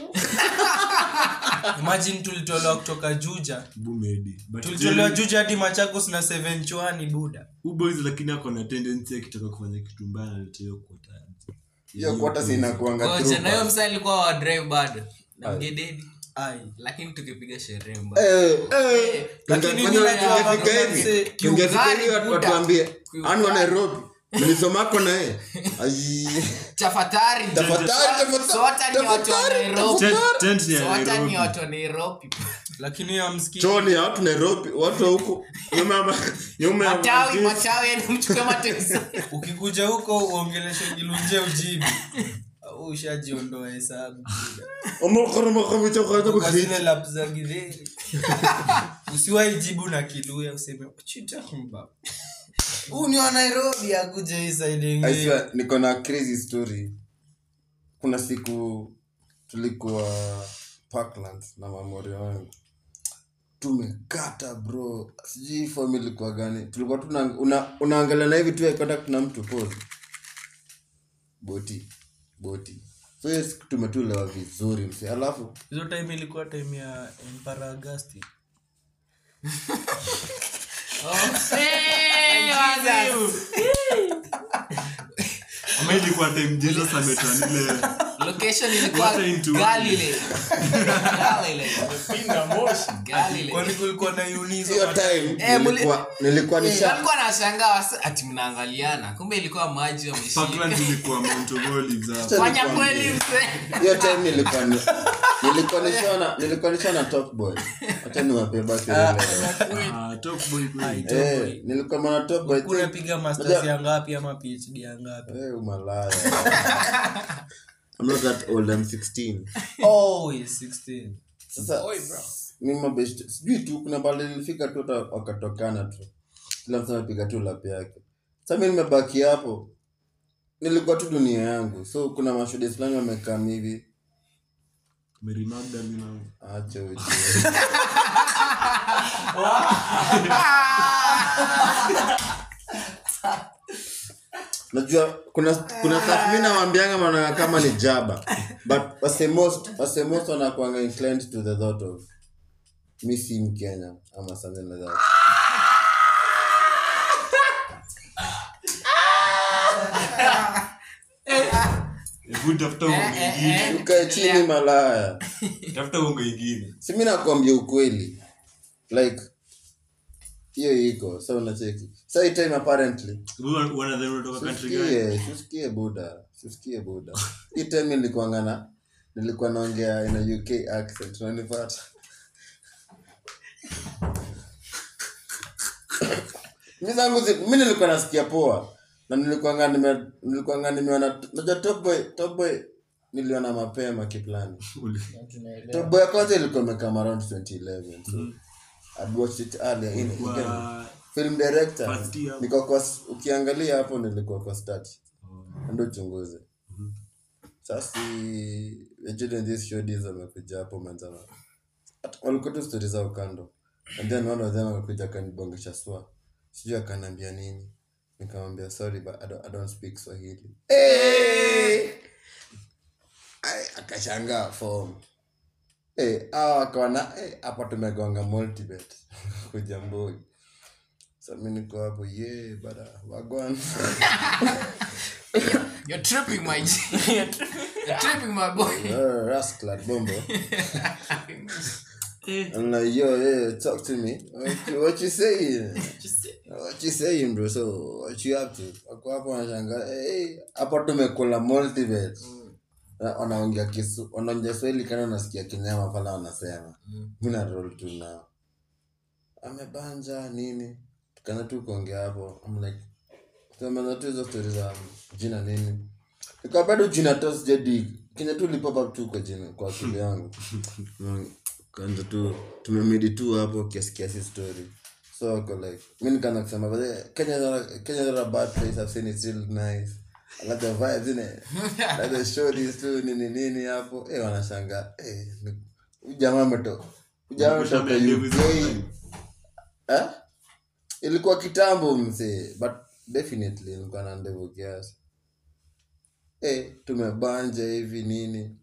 imagine tulitolewa kutoka juja bumedi but tulitolewa Jerry- juja hadi machakos na seven chwani buda Huyu boys lakini ako na tendency akitaka kufanya kitu mbaya analeta hiyo quota. hiyo kwata sinakuanga Ngoja, na hiyo msa alikuwa wa drive bado na mgededi ai lakini tukipiga sherehe mbaya Lakini Lakini mimi najua tungefika hakuna hivi mse- tungefika Kiungari hivi watu Buddha. watuambie Kiungari. anu wa nairobi mlisomako naye Ai. chafatari Tafadhali, tafadhali, Sota ni watu wa tafadhali, Nairobi. Tent- tent ni ya Sota Nairobi. ni watu wa nairobi lakini amski choni ya watu nairobi watu wa huku nyuma ya ma- nyuma ya matawi ma- matawi yani mchukue matesi ukikuja huko uongeleshe kilunje ujibu Au ushajiondoa hesabu buda. Omokoro mokoro chokoro Kwa kukhiti. zile lap za githeri usiwahi jibu na kiluya useme chitambo huu ni wa nairobi akuja hii side I ingine swear, niko na crazy story kuna siku tulikuwa parkland na mamori wangu tumekata bro sijui form ilikuwa gani tulikuwa tuna una, unaangalia na hivi tu ya contact na mtu pose boti boti so hiyo siku tumetulewa vizuri mse alafu hizo time ilikuwa time ya empara agasti ama ilikuwa time jesus ametwa nile location ilikuwa Water into Galilee. Galilee. Galilee. kwani kulikuwa na unizo hiyo time Eh, muli- nilikuwa nilikuwa nisha walikuwa nashangaa wasa- ati mnaangaliana kumbe ilikuwa maji wameshika parkland ilikuwa mount of olives hapo. fanya kweli mzee hiyo time nilikuwa ni- nilikuwa nishona nilikuwa nishona top boy hata niwapeba kelele Ah, top boy kweli. eh nilikuwa mwana top boy think- unapiga masters Unajua- ya ngapi ama phd ya ngapi eh umalaya I'm not that old I'm 16 oh he's 16 sasa mimi mabest sijui tu kuna bali nilifika tu hata wakatokana tu kila mtu anapiga tu lap yake sasa mimi nimebaki hapo nilikuwa tu dunia yangu so kuna mashuhudi fulani wamekaa hivi Mary Magdalene hapo. acha ujue najua kuna kuna stuff mimi nawaambianga managa kama ni jaba but wase most wase most wanakuanga inclined to the thought of mi si mkenya ama something like that Hebu tafuta ungo ingine. ukae chini malaya Tafuta ungo ingine. si mi nakwambia ukweli like hiyo iko sa unacheki sa hii time apparently Hebu wanadhani unatoka country gani? Usikie, usikie buda usikie buda hii time nilikuanga na nilikuwa naongea in a uk accent unanipata mi zangu zi- mi nilikuwa nasikia poa na nilikuanga nime nilikuanga nimeona najua top boy top boy niliona mapema kiplani Uli- top boy ya kwanza ilikuwa imekam around 2011 so I'd watched it earlier in, again, Kwa- film director First year. niko kwa ukiangalia hapo nilikuwa kwa start ndo uchunguze sasa vijana these shodies wamekuja hapo manzana At- walikuwa tu stori zao kando and then one of them akakuja akanibongesha swa sijui akaniambia nini nikamwambia sorry but I don't, I don't speak swahili hey! Ai, akashangaa form hey, awa akaona hey, hapa tumegonga multibet kuja mboi so mi niko hapo ye bada wagwan You're tripping my G. You're tripping my boy. Uh, rascal bombo I'm like, yo, yeah, talk to me. What you, what you saying? What you saying, bro? So, what you up to? Wako hapo wanashangaa, hey, hapo tumekula multibet. Na Wanaongea kisu, wanaongea Swahili kana unasikia kinyama pala wanasema. Mimi na roll tu na amebanja nini? Tukaanza tu kuongea hapo. I'm like, tumeanza tu hizo stories za jina nini? Ikawa bado jina tu sijadi. Kenya tu lipop up tu kwa jina kwa akili yangu. Kaanza tu tumemidi tu hapo kiasi kiasi story. So wako like mimi nikaanza kusema but eh, Kenya is not a- Kenya is not a bad place. I've seen it's real nice. I like the vibes in it. like the shorties tu nini nini hapo. Eh wanashangaa. Eh ni- huyu jamaa ameto. Huyu jamaa ametoka Ushamea ndevu hizo UK. time. Eh? Ilikuwa kitambo msee, but definitely nilikuwa na ndevu kiasi. Eh, tumebanja hivi nini.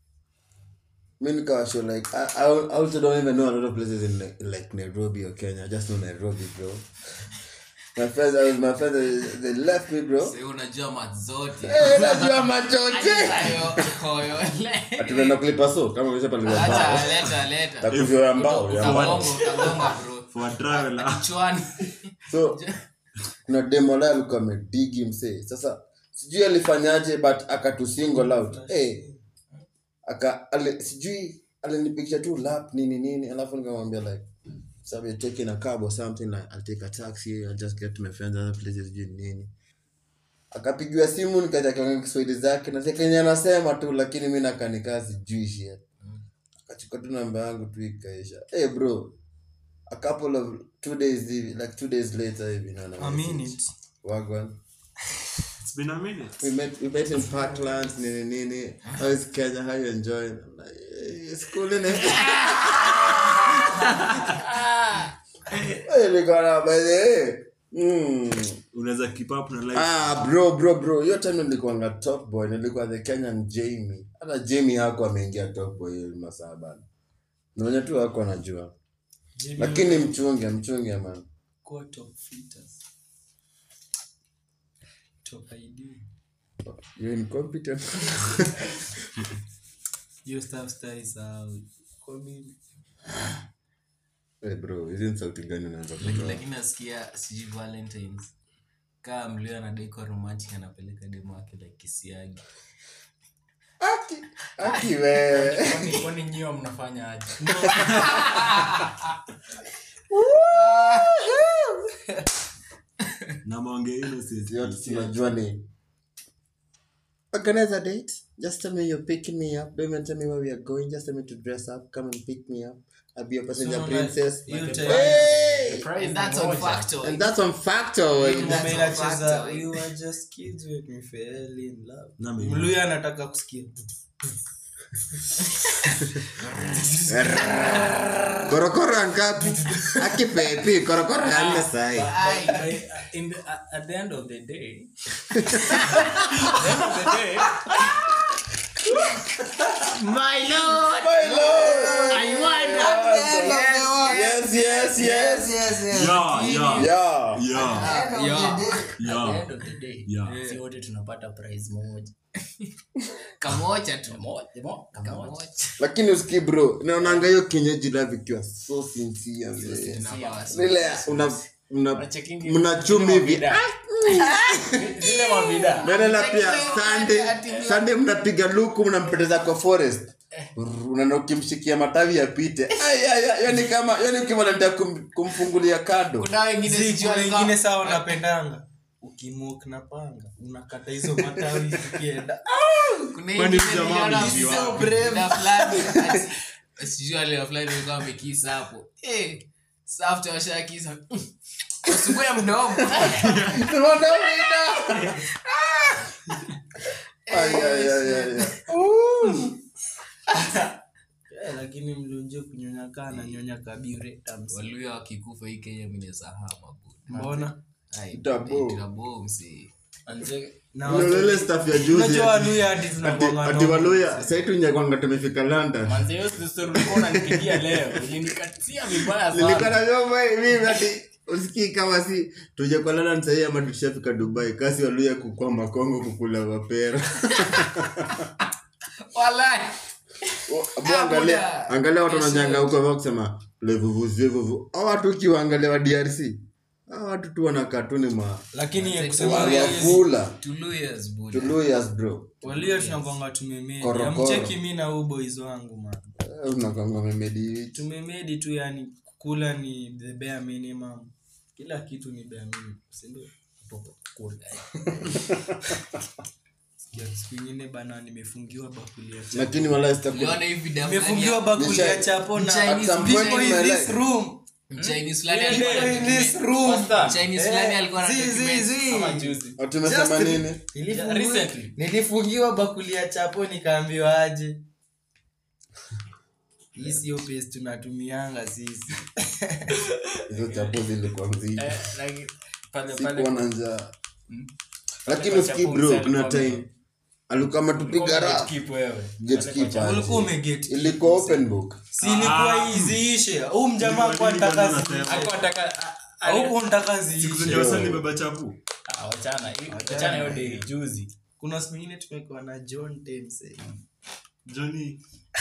Mi nikawa sure like I, I al- I also don't even know a lot of places in like, like Nairobi or Kenya. I just know Nairobi, bro. My friends, I was my friends, they, they left me, bro. Sasa unajua mat zote. Eh, najua machoche. Hayo, hoyo, le. Atunaenda kulipa so kama vile pale Acha, mbao. leta, leta. Takuvyo ya mbao ya mbao. Utagonga, utagonga, bro. For a traveler. Kichwani. so kuna demola alikuwa amedigi msee sasa sijui alifanyaje but akatusingle out hey, aka ale, sijui alinipigisha tu lap nini nini alafu nikamwambia like so we're taking a cab or something like I'll take a taxi I'll just get to my friends other places sijui nini akapigiwa simu nikaja kiongea kiswahili zake na kenya anasema tu lakini mi nakanikaa sijui shit akachukua tu namba yangu tu ikaisha hey bro a couple of two days hivi like two days later hivi naona a message. minute wagwan It's been a minute. we met we met in parklands nini nini how is kenya how you enjoying I'm like hey, it's cool in it hey nikaona by the way Mm. unaweza keep up na life Ah, bro bro bro hiyo time nilikuanga top boy nilikuwa the kenyan jamie hata jamie hako ameingia top boy hiyo masaa bana naonye tu hako anajua Jimmy lakini mchunge mchunge man kuwa top fitters. Top ID. you incompetent Hiyo stuff stai sahau. Kwa mimi hey bro hizi ni sauti gani unaanza Lakini- kutoa lakini nasikia sijui valentines kaa mlio anadai kwa romantic anapeleka demo wake like kisiagi aki wewe Kwani- kwani nyiwa mnafanya aje na maonge yote tunajua ni organize a date just tell me you're picking me up don't even tell me where we are going just tell me to dress up come and pick me up I'll be your passenger So, princess hiyo time- hey! Prize And that's ni on moja. factor and that's on factor Ngoma That's a inacheza, factor. "We were just kids when we fell in love." Na mimi. mluya anataka kusikia korokoro angapi akipepi korokoro yanne sai By- in the, at at the end of the day at the end of the day yes yes yes yeah yeah yeah yeah Yeah. at the yeah end of the day Yeah. si wote tunapata prize moja kamoja tu Moja, mo- kamoja. kamoja lakini uski bro naonanga hiyo kienyeji love ikiwa so sincere vile. Inabasi. vile una una Unachekingi- mnachumi hivi Vida. zile mavida Menela pia Sunday Sunday mnapiga luku mnampeteza kwa forest unaona ukimshikia matawi yapite Ai, ai, ai, yani kama yani ukimwaletea kum, kumfungulia kado kuna wengine Zi, sijui kuna walikuwa- wengine sawa napendanga ukimok na panga unakata hizo matawi zikienda kuna Kwani wengine jamaa niliona wameishi so wapi? brave na fulani ati- sijui wale wa fulani walikuwa wamekisa hapo Eh, sasa after washakisa usugue mdomo Ai, ai, ai, ai, ai. Eh, lakini mlunje kunyonya kaa na nyonya kabire tams. waluya wakikufa hii kenya mnesahama mbona Tabo. msee Manze, na Ndio watu- ile stuff ya juzi unajua ati- waluya hadi ati tunakuanga ati noma. waluya sasa tunyakwanga tumefika London Manze, hiyo story ulikuwa unanipigia leo ulinikatia vibaya nilikuwa sana na vyombo hivi ati usikii kama si tuje kwa London sahii ama tushafika Dubai kasi waluya kukua makongo kukula mapera walai Abu angalia Buda. angalia watu wananyanga huko hivyo kusema levuvuzivuvu au watu ukiwaangalia wa DRC hao watu tu wana katuni ma lakini Manze, kusema Waluya ukweli, wakula tuluyas buda tuluyas bro waluya tunakwanga tumemedi Korokoro. amcheki mi na huu boys wangu man Eh, unakwanga memedi tumemedi tu yani kukula ni the bare minimum kila kitu ni bare minimum sindio Sikia, siku ingine bana nimefungiwa bakuli ya chapo lakini wala sitaku uliona hii video nimefungiwa fulani bakuli ya Nisha- chapo na Chinese At some point people in in my this life. room ya- Chinese fulani People alikuwa in anadocument- this room Chinese fulani Eh, alikuwa zi, zi, anadocument- zi. Kama juzi watumesema Just- nini Nilifungiwa- recently. nilifungiwa bakuli ya chapo nikaambiwa aje hii sio pesi tunatumianga sisi hizo chapo zilikuwa mzito Eh, like, pale pale sikuwa na njaa lakini kwa usikii chapo bro mzee kuna alikuwa time alikuwa ametupiga ra Gatekeep wewe. gatekeeper ulikuwa umeget ilikuwa open book si ilikuwa hii ziishe huu mjamaa Ilikuwa kwa nini ntaka bado ziishe Hakuwa anataka- a- a- huku ntaka siku ziishe zenye wasali beba chapu Ah, wachana hii- wachana hiyo day juzi kuna siku ingine tumekuwa na john temse joni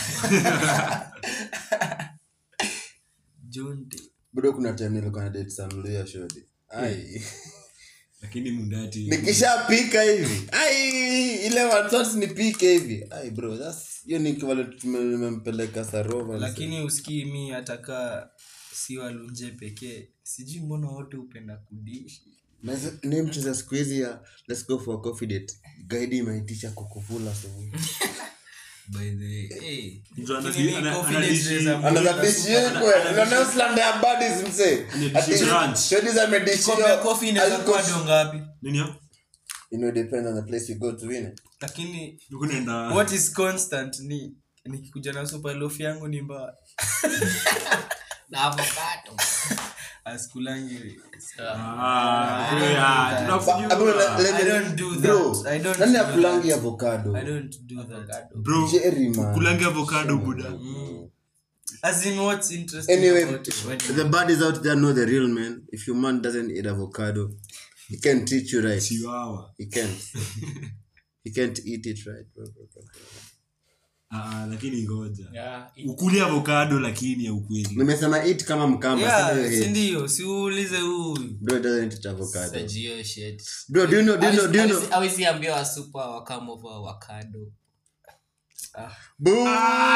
john Tem- bado kuna time nilikuwa na date sanulia shodi ai lakini mundati nikishapika hivi ai ile watot nipike hivi ai bro that's hiyo ni kivale tumempeleka sarova lakini usikii mi atakaa si walunje pekee sijui mbona wote hupenda kudishi ni mcheza siku hizi ya let's go for a coffee date guide imaitisha kukufula asubuhi by the way hey, mtu Lakini anadi- ana- confidence anadishi- inaweza- anazabishikwe nanoslandia badis mse Anadishi ranch. shodi za medishio kombe ya kofi inaweza kuwa dongapi nini ya? you know depends on the place you go to win it lakini Huku naenda what is constant ni nikikuja na super loaf yangu ni mbaya na avocado asikulangi Ah, yeah, tunakujua. But- but let- let I me- don't do bro, that. I don't nani do akulangi that. avocado I don't do that. Bro, Jerry, man. kulange avocado buda As in what's interesting anyway about it? the buddies out there know the real man if your man doesn't eat avocado he can teach you right chiwawa he can't he can't eat it right bro, bro, bro. Ah, lakini ngoja Yeah, it- ukuli avocado lakini ya ukweli nimesema eat kama mkamba Yeah, sio hate. sindio siulize huyu bro doesn't eat avocado Sajio shit. bro do you know do you know do you know awezi ambia wasupa wakamova wakado Boo!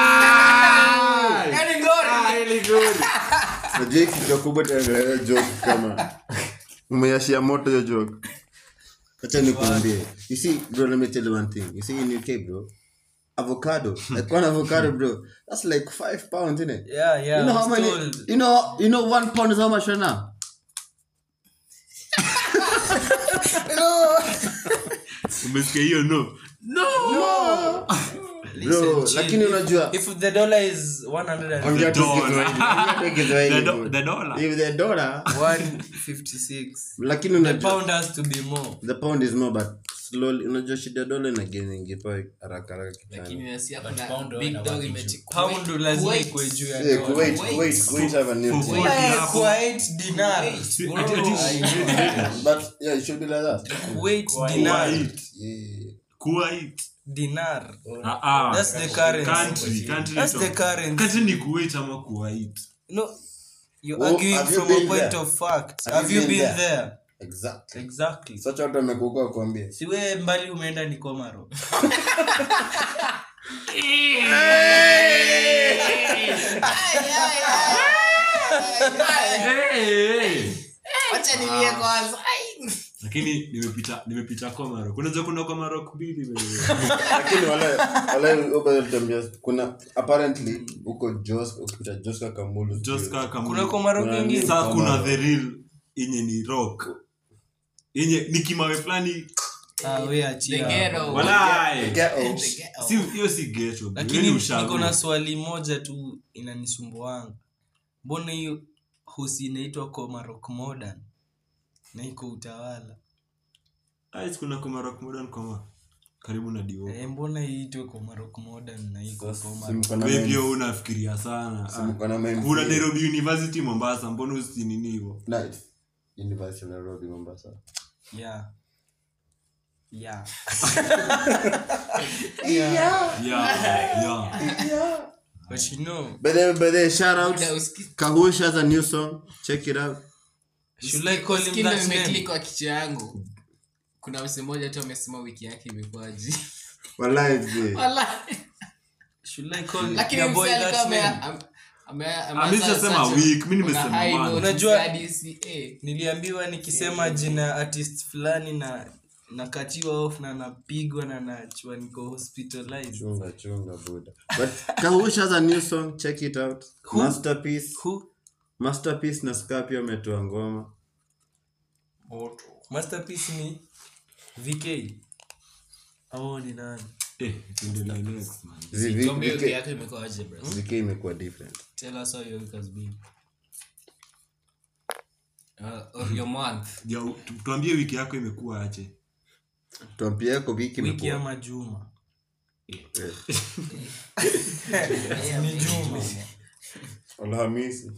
najua hii kichwa kubwa tunaendelea joke kama umeyashia moto hiyo joke acha nikuambie you see bro let me tell you one thing you see in UK bro avocado like one avocado bro that's like five pounds isn't it yeah, yeah, you know I how was many told. you know you know one pound is how much right now umesikia hiyo no bro chill. lakini unajua if the dollar is 100 ongea tu dollar. Kiswahili, ongea tu Kiswahili, The do- bro. the dollar. if the dollar 156 lakini the unajua pound has to be more the pound is more but slowly unajua shida dola inageni ingipa haraka haraka lakini kichani nasia But kuna pound big inabaki dog juu. imechukua pound lazima ikuwe juu ya Yeah, dollar. Kuwait, Kuwait. Kuwait, Kuwait have a new For- thing. for- Eh, hapo. Kuwait dinar Si- ati- ati- But yeah, it should be like that. Kuwait dinar Kuwait. Yeah. Kuwait. dinar Ah, ah. that's the currency Country, country that's to- the currency country ni kuwait ama kuwait no you're Oh, arguing have you from a been point there? of fact Have have, you you been been there? there Exactly. exactly Such watu wamekuka kuambia. siwe mbali umeenda ni komaro wacha nilie kwanza Ai. lakini nimepita nimepita komaro kunaweza kuna komaro mbili wewe. Lakini wale wale ubaya tutambia kuna apparently huko Jos ukipita Joska Kamulu. Joska Kamulu. kuna komaro Kuna kwingine nini? Sasa kuna Komaro. the real yenye ni rock yenye ni kimawe fulani ah we The achia ghetto. walai Ghetto. The ghetto. si hiyo si ghetto bro. Hiyo lakini ni niko ushago. na swali moja tu inanisumbuanga mbona hiyo hosi inaitwa komarok modern na iko utawala Ah, kuna komaro modern koma karibu na dio e, mbona iitwe komarok modern na iko Si komarok mko na wewe men- pia unafikiria sana si mko na men- kuna Nairobi University Mombasa mbona usinini hivyo Nice. University of Nairobi Mombasa. yeah yeah yeah yeah but you know By the by the shout out Muda uski- Kahush has a new song. Check it out. should I call him Skindo that name imeklik kwa kichwa yangu kuna mse mmoja tu amesema wiki yake imekuwaji Wallahi mzee. should I call lakini your boy mse alikuwa that ame- name am- ame- Ah, ameanza mi sijasema such a- week, mi on a nimesema high month. note, Unajua- hadi si- eh. niliambiwa nikisema jina ya artist fulani na nakatiwa off na napigwa na nachua niko hospitalized Chunga chunga buda. But Kahush has a new song. Check it out. Masterpiece. who Masterpiece na Scarpio ametoa ngoma. masterpiece ni vk au ni nani eh tuendelee next man Zi- Tuambie wiki VK yako imekuwaje, bro? VK imekuwa different. tell us how your week has been Uh, or your month. Ya, tu- tuambie wiki yako imekuwa aje Tuambie yako wiki wiki imekuwa. ama juma Eh, ni juma Alhamisi.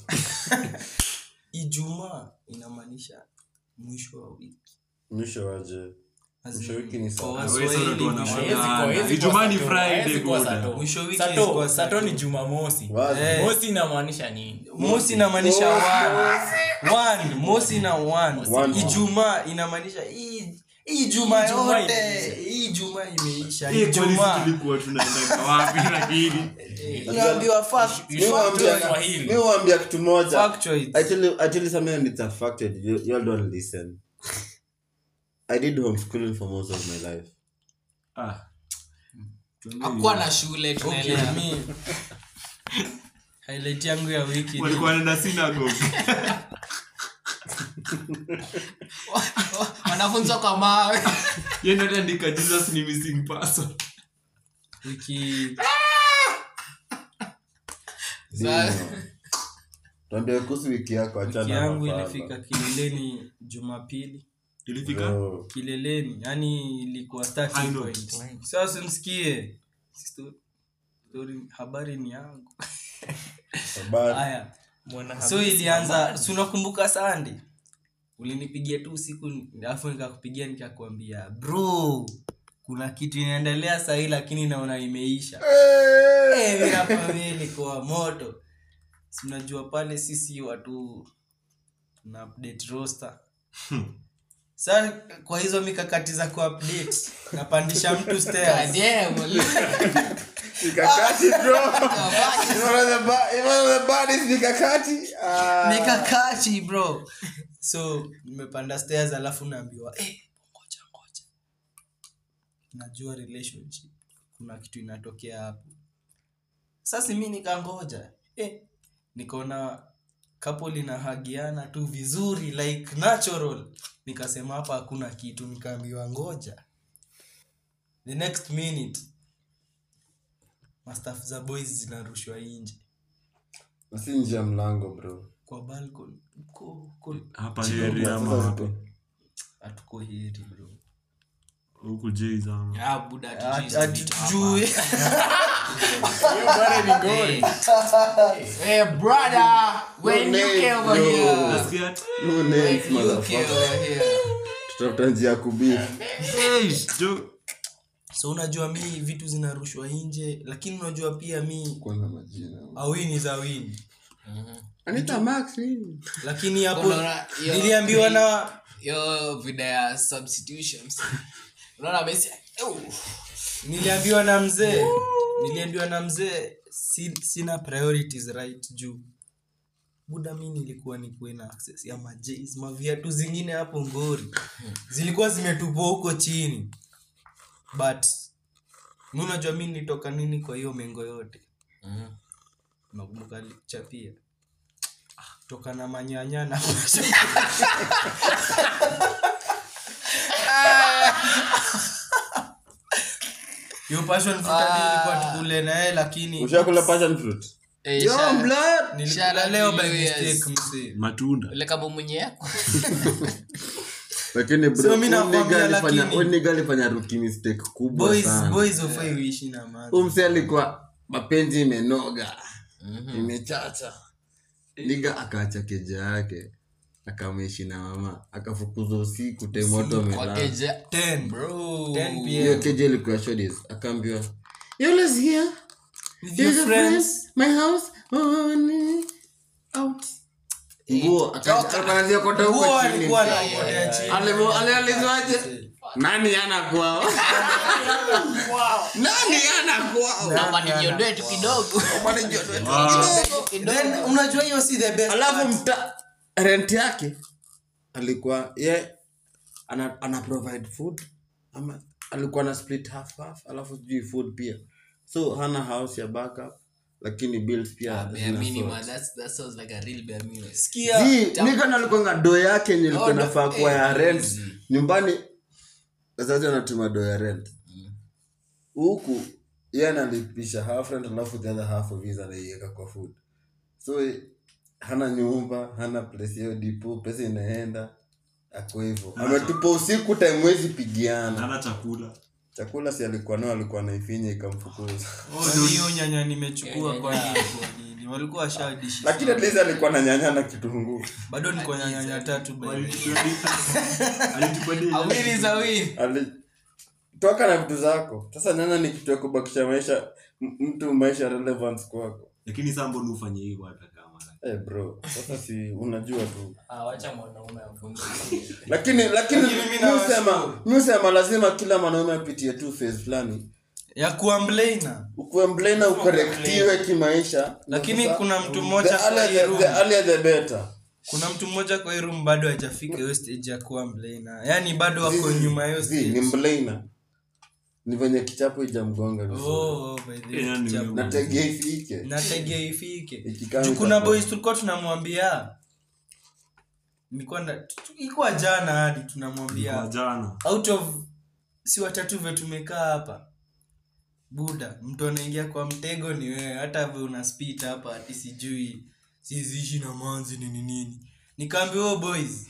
ijumaa inamaanisha mwisho wa wiki Mwisho waje. As Mwisho in, wiki ni kwa saa- Wewe Waswahili, sana tu wana mwisho- Haiwezi kuwa- Bana, haiwezi Ijumaa kuwa ni Sato, Friday, haiwezi kuwa buda. Sato. Mwisho wiki Sato- is kwa Sato Sato. ni jumamosi Wazi. Eh. mosi inamaanisha nini mosi inamaanisha one. One, mosi na one. One. ijumaa inamaanisha hii hii juma Ijumaa yote imeisha. hii juma imeisha Eh, kwani ijumaa sisi tulikuwa tunaenda wapi lakini unaambiwa fact- Mi huambia- Swahili. mi huambia kitu moja. factoid. I tell you, I tell you something and it's a fact. You, you all don't listen. I did homeschooling for most of my life. ah tuambie hakuwa na shule Okay, tunaelewa mi highlight yangu ya wiki ni- walikuwa wanaenda synagogue wanafunzwa kwa mawe yeye ndio aliandika Jesus ni missing person wiki Sa- tuambie kuhusu wiki yako wiki achana yangu na ilifika kileleni jumapili ilifika Bro, kileleni yani ilikuwa High starting note. point sasa msikie Sto- story habari ni yangu habari. haya Mwana so habari ilianza si unakumbuka sande ulinipigia tu usiku alafu nikakupigia nikakwambia bro kuna kitu inaendelea sahii lakini naona imeisha Eh, mimi nakwambia ilikuwa moto Si unajua pale sisi watu tuna update roster sa kwa hizo mikakati za kuupdate napandisha mtu stairs Mikakati, bro. It's one of the ba- it's one of the baddest mikakati. Ah. mikakati bro so nimepanda stairs alafu naambiwa eh, ngoja ngoja najua relationship kuna kitu inatokea hapo sasa mi nikangoja eh, nikaona couple inahagiana tu vizuri like natural nikasema hapa hakuna kitu nikaambiwa ngoja the next minute mastaf za boys zinarushwa nje Na si nje ya mlango bro kwa balcony Ko- ko- hapa chini heri huko. ama wapi hatuko heri bro huku J's ama Ah, buda, hatujui Hatu- hizo vitu hapa. hatujui Hey, brother, when you name, came over no. here, Nasikia, No names, when you came motherfucker. over here. tutafuta njia ya kubifu "Hey, jo- so unajua mi vitu zinarushwa nje lakini unajua pia mi kwanza majina awini za wini anita max nini? lakini hapo Unaona, hiyo- niliambiwa na hiyo vida ya substitutions unaona Messi, "Oh, niliambiwa na mzee niliambiwa na mzee si, sina priorities right juu buda mi nilikuwa nikuwe na access ya majs maviatu zingine hapo ngori zilikuwa zimetupwa huko chini but mi unajua mi nilitoka nini kwa hiyo mengo yote nakumbuka chapia toka na manyanya na hiyo passion fruit hadi ilikuwa tukule naye lakini ushakula passion fruit eh, Yo, shout- blood. nilikula Shout leo out by to you, yes. mistake msee matunda ule kama mwenye yako lakini bro, So mi huyu nakwambia nigga alifanya- lakini- huyu nigga alifanya rookie mistake kubwa boys sana boys ofai uishi na maana Huyu msee alikuwa mapenzi imenoga imechacha niga akaacha keja yake akameishi na mama akafukuzwa usiku temoto amelala wakeja 10 bro 10 hiyo pm keja ilikuwa shodis akaambiwa "You always here with your Here's a friends friend, my house oh, ni- out nguo akaanzia kota huko huo chini alikuwa anapotea chini Alivo- alializwaje nani ana kwao nani ana kwao hapa nijiondoe tu kidogo then unajua hiyo si the best alafu part. mta rent yake alikuwa ye ana, ana provide food ama alikuwa na split half half alafu sijui food pia so hana house ya backup lakini bills pia bare zina minimum sort. that's that sounds like a real bare minimum sikia Zii, nika nalikuanga do yake yenye ilikuwa Oh, do- nafaa kuwa ya eh, rent easy. nyumbani wazazi wanatuma do ya rent huku ye analipisha half rent alafu the other half of his anaiweka kwa food so eh, hana nyumba hana place hiyo dipo pesa inaenda ako hivyo ametupa usiku time wezi pigiana nana chakula chakula si alikuwa nao alikuwa naifinya ikamfukuza Kwani hiyo nyanya nimechukua kwa nini kwa nini walikuwa washadishi lakini at least alikuwa na nyanya na kitunguu bado niko na nyanya tatu by the way. alitupadia awili za wili Ali- toka na vitu zako sasa nyanya ni kitu ya kubakisha maisha m- mtu maisha relevance kwako lakini saa mbona ufanye hivyo hata kama hey bro sasa si unajua tu Ah, wacha mwanaume afunze. lakini lakini Lakini mimi nawashukuru. miusema miusema lazima kila mwanaume apitie tu phase fulani ya kuwa mlaina ukuwe mblena ukorektiwe kimaisha Lakini Sasa, kuna mtu the mmoja kwa earlier hii the- room. the earlier the better kuna mtu mmoja kwa hii room bado hajafika hiyo stage ya kuwa mlaina yaani bado wako nyuma ya hiyo Zi, ni stage mblena ni venye kichapo ijamgonga vizuri Oh, by the way, Yeah, ni jabu. na tegea ifike nategea ifike Ikikaa juu kuna itakuwa- boys tulikuwa tunamwambia nilikuwa na- tu- ilikuwa jana hadi kwa tunamwambia jana out of si watatu ve tumekaa hapa buda mtu anaingia kwa mtego ni wewe hata ve una spit hapa ati sijui siziishi na manzi nini nini nikaambia "Oh, boys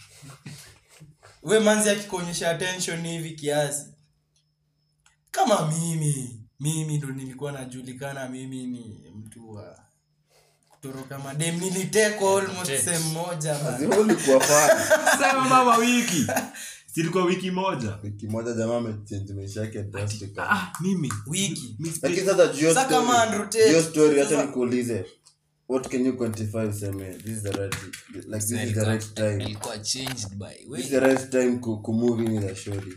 we manzi akikuonyesha attention hivi kiasi kama mimi mimi ndo nilikuwa najulikana mimi ni mtu wa kutoroka madem nilitekwa almost sehemu moja bana. Lazima ulikuwa fan. sema mama wiki silikuwa wiki moja wiki moja jamaa amechange maisha yake drastic. ah, mimi wiki mi spe- lakini sasa juu ya Sasa kama story- Andrew Tate, juu ya story sasa- acha nikuulize what can you quantify useme this is the right like this is the right time alikuwa changed by this is the right time ku, ku move in with a shorty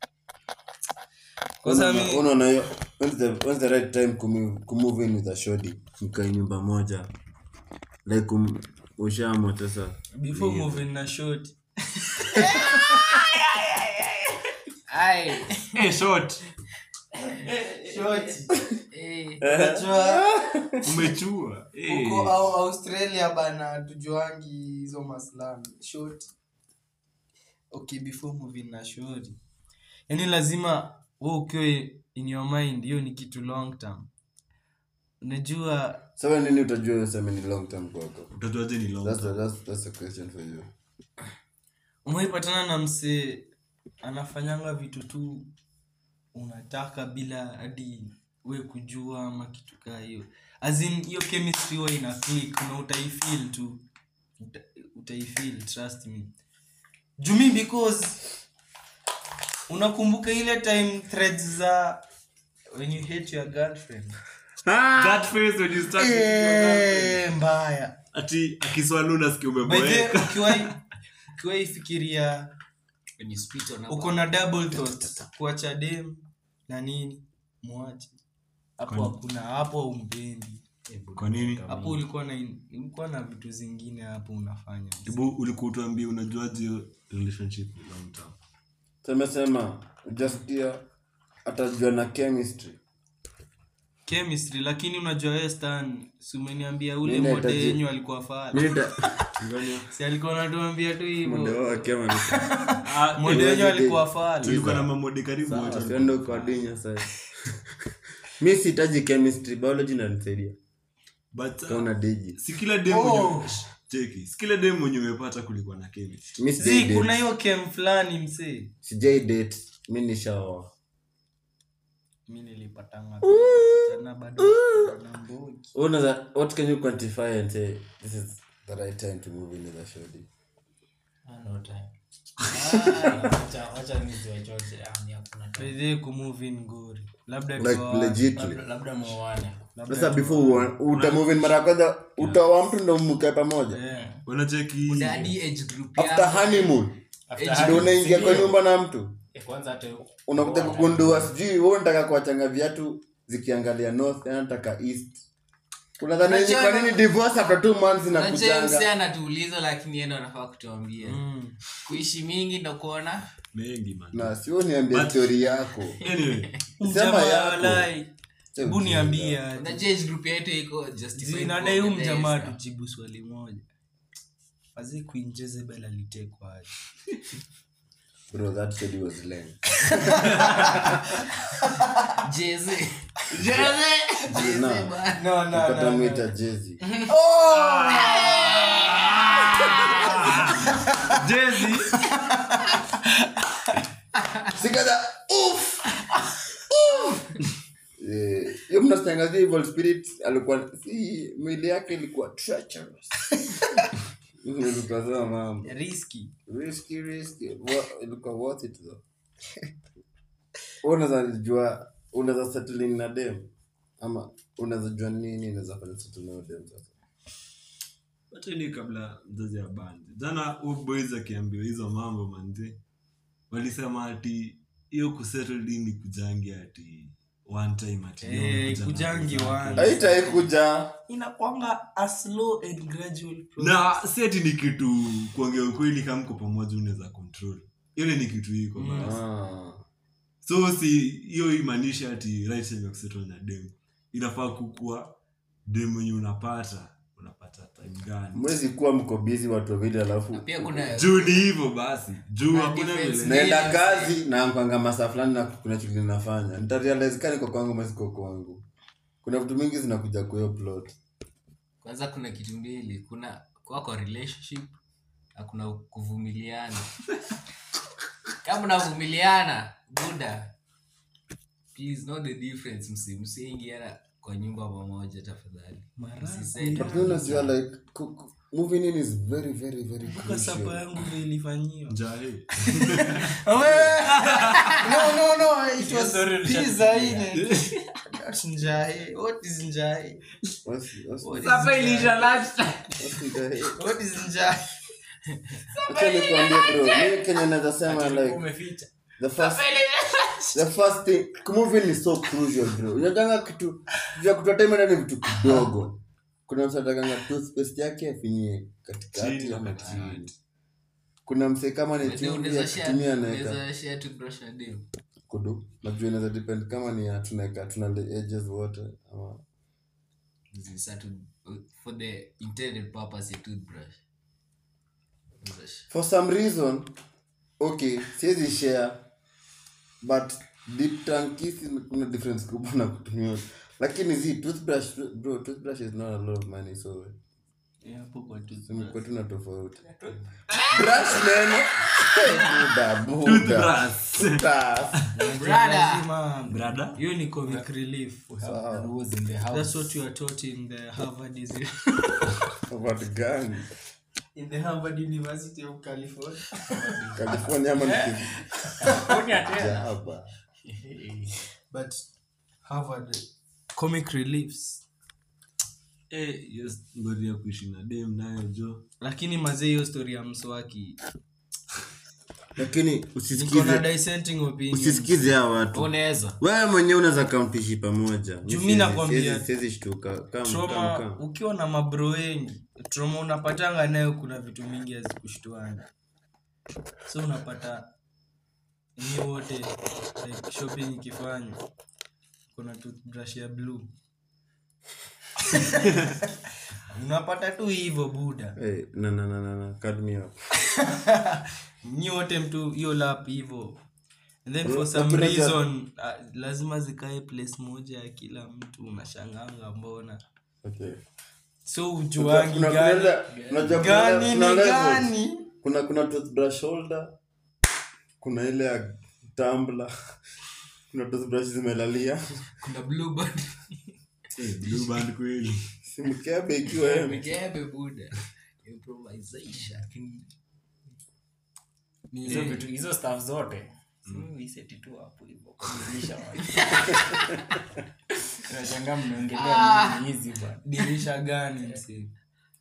Kwanza Unaona- mi- unaona hiyo when's the when's the right time ku move, ku move in with a shorty mkae nyumba moja like um, ushaamua sasa before moving na short ai Eh, short eh, umechua Eh. huko au australia bana tujuangi hizo maslam short okay before moving na short yaani lazima we ukiwa in your mind hiyo ni kitu long term unajua sasa nini utajua useme ni long term kwako utajuaje ni long that's the, that's, that's a question for you umeipatana na msee anafanyanga vitu tu unataka bila hadi we kujua ama kitu kaa hiyo As in, hiyo chemistry huwa ina click na utaifeel tu Uta, utaifeel trust me jumi because unakumbuka ile time threads za when you hate your girlfriend that face when you start with your girlfriend. Eh, mbaya ati akiswalu nasikia by the way, umeboeka ukiwahi ukiwahi fikiria when you spit on a uko na double thought kuacha dem na nini mwache hapo hakuna hapo umpendi kwa nini hapo ulikuwa na ulikuwa na vitu zingine hapo unafanya Tibu, ulikuwa utuambia unajuaje hiyo relationship ni long term tumesema ujasikia atajua na chemistry chemistry lakini unajua wewe stan si umeniambia ule Mimi mode nahitaji- yenyu alikuwa fala Mimi nita- si alikuwa anatuambia tu Muda hivyo wao akiwa ameni- Ah, mode eh, yenyu waje alikuwa day. fala tulikuwa na mamode karibu Sawa, wote siende ukadinya sasa mi sihitaji chemistry biology inanisaidia but uh, kauna diji si kila dem mwenye cheki si kila dem mwenye umepata kulikuwa na chemistry mi zi sijai kuna date. hiyo kem fulani msee sijai date mi nishaoa mi nilipatanga jana bado na mbogi Unaweza- what can you quantify and say this is the right time to move in with a shorty Ah, no time. Ah, wacha- wacha niziwachoche. Ah, ni hakuna time. By the way, kumove in ngori labda like tuoane. legitly Labda- labda muoane. sasa before uwa- utamove in mara ya kwanza utaoa mtu ndo mkae pamoja Yeah. unacheki Kuna hadi age group after yako. honeymoon After ndo honeymoon, unaingia kwa sindio? nyumba na mtu Eh, kwanza hata- unakuja muoane. kugundua sijui wewe unataka kuachanga viatu zikiangalia north tena nataka east unadhani yenye kwa nini divorce after two months Unajua msee inakujanga anatuuliza lakini yeye ndo anafaa kutuambia Mm. kuishi mingi ndo kuona mengi man na sio niambie story yako anyway sema Mjamaa yako walai. hebu niambie aje. unajua age group yetu iko justified zinadai huu kuongelea mjamaa sana. tujibu swali moja azi queen jezebel alitekwa aje bro that story was lame Jeze. na no, no, pata mwita jezi jezi sikada uff Eh, hiyo mnastangazia evil spirit alikuwa si mwili yake ilikuwa treacherous ilikuwa sawa mambo riski risky risky Wa- ilikuwa worth it though Wewe unaweza jua unaweza settle in na dem ama unaweza jua nini unaweza fanya settle na dem sasa hata ni kabla mzazi abanje jana huyu boys akiambiwa hizo mambo manze walisema ati hiyo kusettle in ni kujangi ati one time ati leo Eh, unakuja na kujangi pesa one. yako. haitaikuja inakwanga a slow and gradual process. na si ati ni kitu kuongea ukweli kama mko pamoja unaweza control ile ni kitu iko Mm. basi ah. so si hiyo imaanisha ati right time ya kusettle na dem inafaa kukua dem mwenye unapata unapata time gani mwezi kuwa mko busy watu wawili alafu pia kuna juu ni hivyo basi juu Na hakuna defense vile naenda kazi na kwanga masaa fulani na kuna shughuli nafanya nitarealize kani kwa kwangu masiko kwangu kuna vitu mingi zinakuja kwa hiyo plot kwanza kuna kitu mbili kuna kuwa kwa relationship na kuna kuvumiliana kama unavumiliana buda please know the difference msi msiingiana kwa nyumba pamoja tafadhali Msisende. But you unajua like ku- ku- moving in is very very very mpaka sapa crucial yangu vile ilifanyiwa Jahe. no no no it was story pizza ine That's njae what is njae What's- what's- What is Sasa njae? ilisha lunchtime. what's the- what is njae Acha nikwambie bro mimi kenye naweza sema like umeficha the first the first thing moving is so crucial bro unajanga kitu vya kutoa time ndani ni vitu kidogo kuna mtu atakanga toothpaste yake afinyie katikati Chini ama ama chini kuna msee kama ni Unaweza- chumvi unaweza akitumia share- naeka unaweza share toothbrush na dem. kudu najua inaweza depend kama ni ya tunaeka tuna the edges wote ama Sasa tu- for the intended purpose ya toothbrush Unaweza share. for some reason okay siwezi share but deep tongue kiss kuna difference kubwa na kutumia lakini zi toothbrush bro toothbrush is not a lot of money so kwetu na tofauti brush neno buda buda Lazima- Brother. hiyo ni comic relief Sawa. rules in the house that's what you are taught in the harvard is About gani in the harvard university of california california ama nikijaba but harvard comic reliefs Eh, hiyo story ya kuishi na dem nayo jo lakini mazee hiyo story ya mswaki lakini niko na usisikize dissenting opinion usisikize hao watu unaweza wewe mwenyewe unaweza kampishi pamoja Mi Juu mi siwezi- nakwambia, siwezi- siwezi shtuka Come, come, trauma come. ukiwa na mabro wengi trauma unapatanga nayo kuna vitu mingi hazikushtuana so unapata ni wote like shopping ikifanywa kuna toothbrush ya blue unapata tu hivyo buda Hey, na na na na na cut me up. nyi wote mtu hiyo lap hivyo and then for Bro, some lakini za- reason uh, lazima zikae place moja ya kila mtu unashanganga mbona Okay. so ujuangi Kuna- kuna gani ile- unajua kuna gani ile- ni kuna levels. gani kuna kuna toothbrush holder kuna ile ya tumbler kuna toothbrush zimelalia kuna blue band Eh, blue band kweli simkebe ikiwa yeye. mikebe buda improvisation Ni- hizo vitu hizo staff zote iseti tu hapo hivyo kuilisha watu. Unashangaa mnaongelea nini hizi bwana dirisha gani msi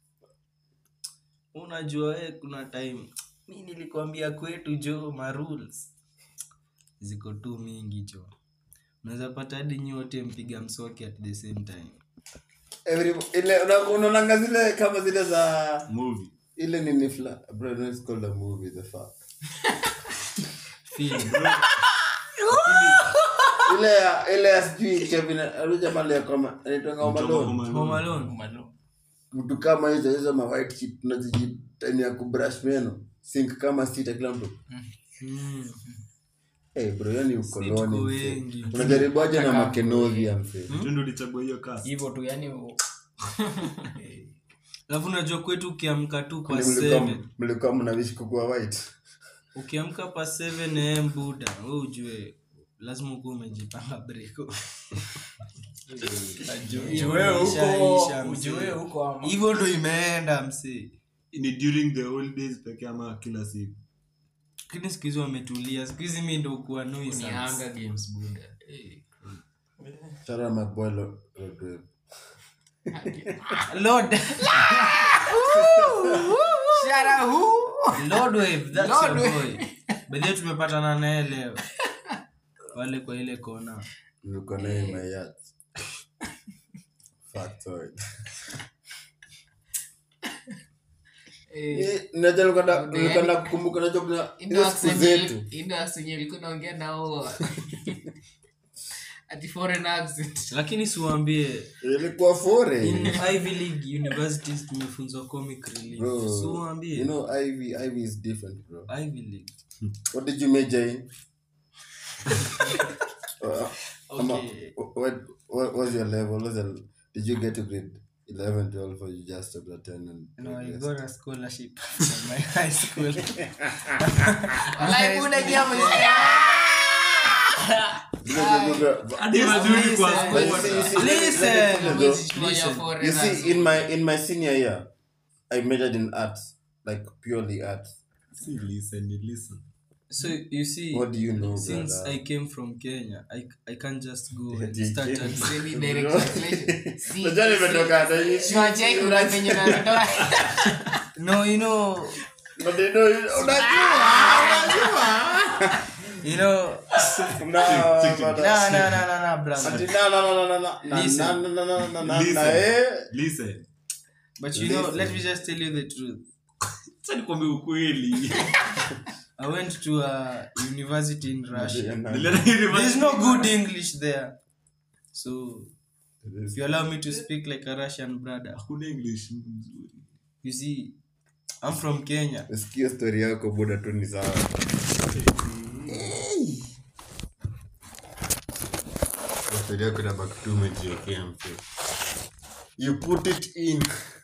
unajua eh, kuna time mi nilikwambia kwetu jo ma rules ziko tu mingi jo unaweza pata hadi nyote mpiga mswaki at the same time Every- ile una- unaonanga zile kama zile za movie ile nini fla bro no, it's called a movie the fuck Film. ile ya ile ya sijui Kevin alikuja mali ya kama anaitwa Home Alone Home Alone. Malo. mtu kama hizo hizo ma white sheet tunazijitani ya kubrush meno sink kama sita kila mtu Mm. hey bro yani tuko ukoloni wengi. mse. unajaribu aje na makenovia mse tu ndo ulichagua hiyo kasi hivyo tu yani u- alafu unajua kwetu ukiamka tu pa Kwani mlikuwa- 7 mlikuwa mnawishi kukua white ukiamka pa 7 am buda we ujue lazima ukuwa umejipanga breko ujue Ishaisha, huko mzee. ujue huko ama hivyo ndo imeenda msee ni during the holidays pekee ama kila siku lakini siku hizi wametulia siku hizi mi ndo kuwa ni nuisance. Hunger games buda Eh, Shout out my boy Lo- Lord Lord. Lord Wave, that's Lord your boy. By the way, tumepatana naye leo wale kwa ile kona niko naye my yacht factoid eh, najua nilikuwa nilikuwa na kukumbuka najua kuna Indo hizo siku accent zetu yenye- Indo accent yenye ilikuwa naongea nao ati foreign accent lakini siwambie ilikuwa fore in ivy league universities tumefunzwa comic relief bro siwambie you know ivy ivy is different bro ivy league what did you major in uh, ama, Okay. what, what was your level what was your, did you get to grade 11 12 or you just stopped at 10 and No, I progressed? got a scholarship from my high school. Walai, buda kia mwenye- Hadi mazuri kwa Listen, sport. listen, Listen. listen. you see in my in my senior year i majored in arts like purely arts Si listen, ni listen. So you see, what do you know since brother? I came from Kenya, I I can't just go and You start came- at Semi direct translation. Si- Unajua nimetoka hata hii- si wacheki una venye unatoa. No, you know, But they know you- unajua you know. No, but- No, no, no, no, no, brother. Ati na- na- na- na- na- na- na- Listen. na- na- na- na- na- Listen. na- eh. Listen. But you know, Listen. let me just tell you the truth. Acha nikwambie ukweli. I went to a university in Russia. Nilienda There's university. no good English there. So if you allow me to speak like a Russian brother, Hakuna English mzuri. you see, I'm from Kenya. Nasikia story yako buda tu ni sawa story yako inabaki tu umejiwekea mse. you put it in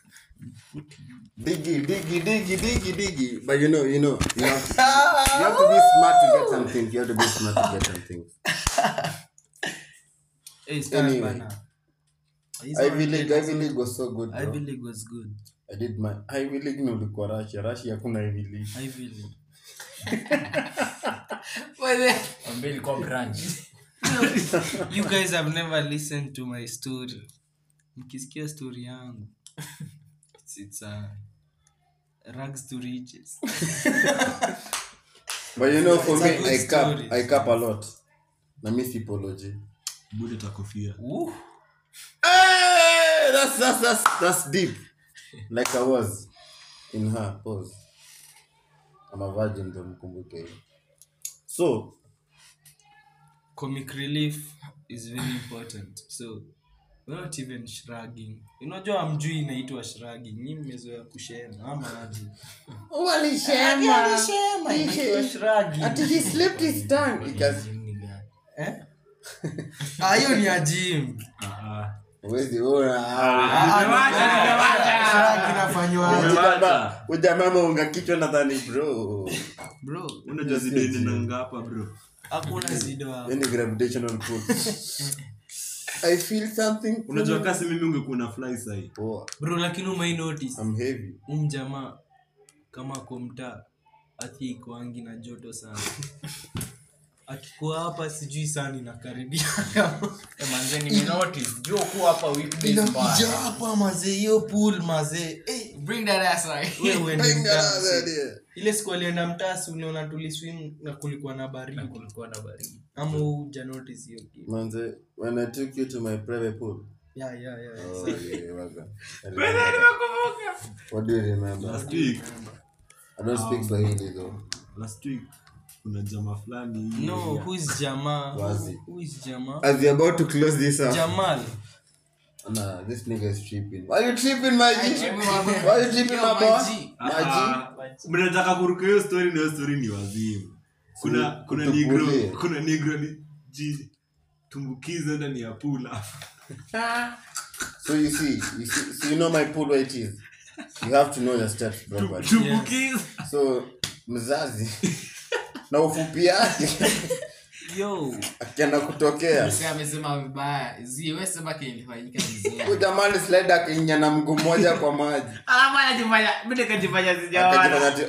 digi digi digi digi digi but you know you know you have, to, you have to be smart to get something you have to be smart to get something Hey, start Anyway. bana. Hizo Ivy League wanataka Ivy League was so good bro. Ivy League was good. I did my Ivy League ni ulikuwa Russia Russia hakuna Ivy League Ivy League. Wewe, Ambaye ilikuwa branch. You guys have never listened to my story. Mkisikia story yangu. It's, it's a rags to riches. but you know for It's me a good I cap story. I cap a lot na mi sipology Bude takofia. Woo. Hey, that's that's that's that's deep. Like I was in her pose. I'm a virgin ndo mkumbuke hiyo. So Comic relief is very important. So we're not even shrugging. Unajua amjui inaitwa shrugging. Nyinyi mmezoea kushema ama aje? Alisema inaitwa shrugging. he slipped his tongue because Eh? Ah, hiyo ni ya gym. Ah, ah. Wezi ona. Shrug inafanywa aje? Umewacha. Ujamama unga kichwa nadhani bro. Bro, Unajua zideni nanga hapa bro. hakuna zido hapo. Any gravitational pull. I feel something. Unajua kasi mimi ungekuwa na fly sahi. Poa. Bro, lakini umai notice I'm heavy. um jamaa kama kwa mtaa ati ikoangi na joto sana akikuwa hapa sijui sana inakaribia Eh, manze nimenotice. Jua kuwa hapa weekdays inakuja mbaya. hapa mazee hiyo pool mazee eh, bring that ass right. wewe uende Bring that mtaa, ass msee. idea. ile siku alienda mtasi uliona tuliswim na kulikuwa na Na baridi kulikuwa na baridi. ama uja notice hiyo kitu Manze, when I took you to my private pool. yeah, yeah, yeah, yeah. Oh, yeah, waga. I remember. What do you remember? Last week, I don't speak Swahili though. last week kuna jamaa fulani hivi. no who is jamaa Wazi. who is jamaa As we're about to close this up, jamal nah, this nigga is tripping. Why you tripping, my G? tripping, my boy. Why you tripping, Yo, my my boy? G. My G? Ah, mnataka kuruka hiyo story na hiyo story ni wazimu kuna kuna Tutupulie. negro kuna negro alijitumbukiza ndani ya pula So you see, you see, so you know my pool where it is. You have to know your steps properly. tumbukiza So mzazi na ufupi yake yo akienda kutokea Msee amesema vibaya zi we sema kilifanyika vizuri huyu jamani slide akinya na mguu mmoja kwa maji alafu anajifanya mimi nikajifanya akajifanya ati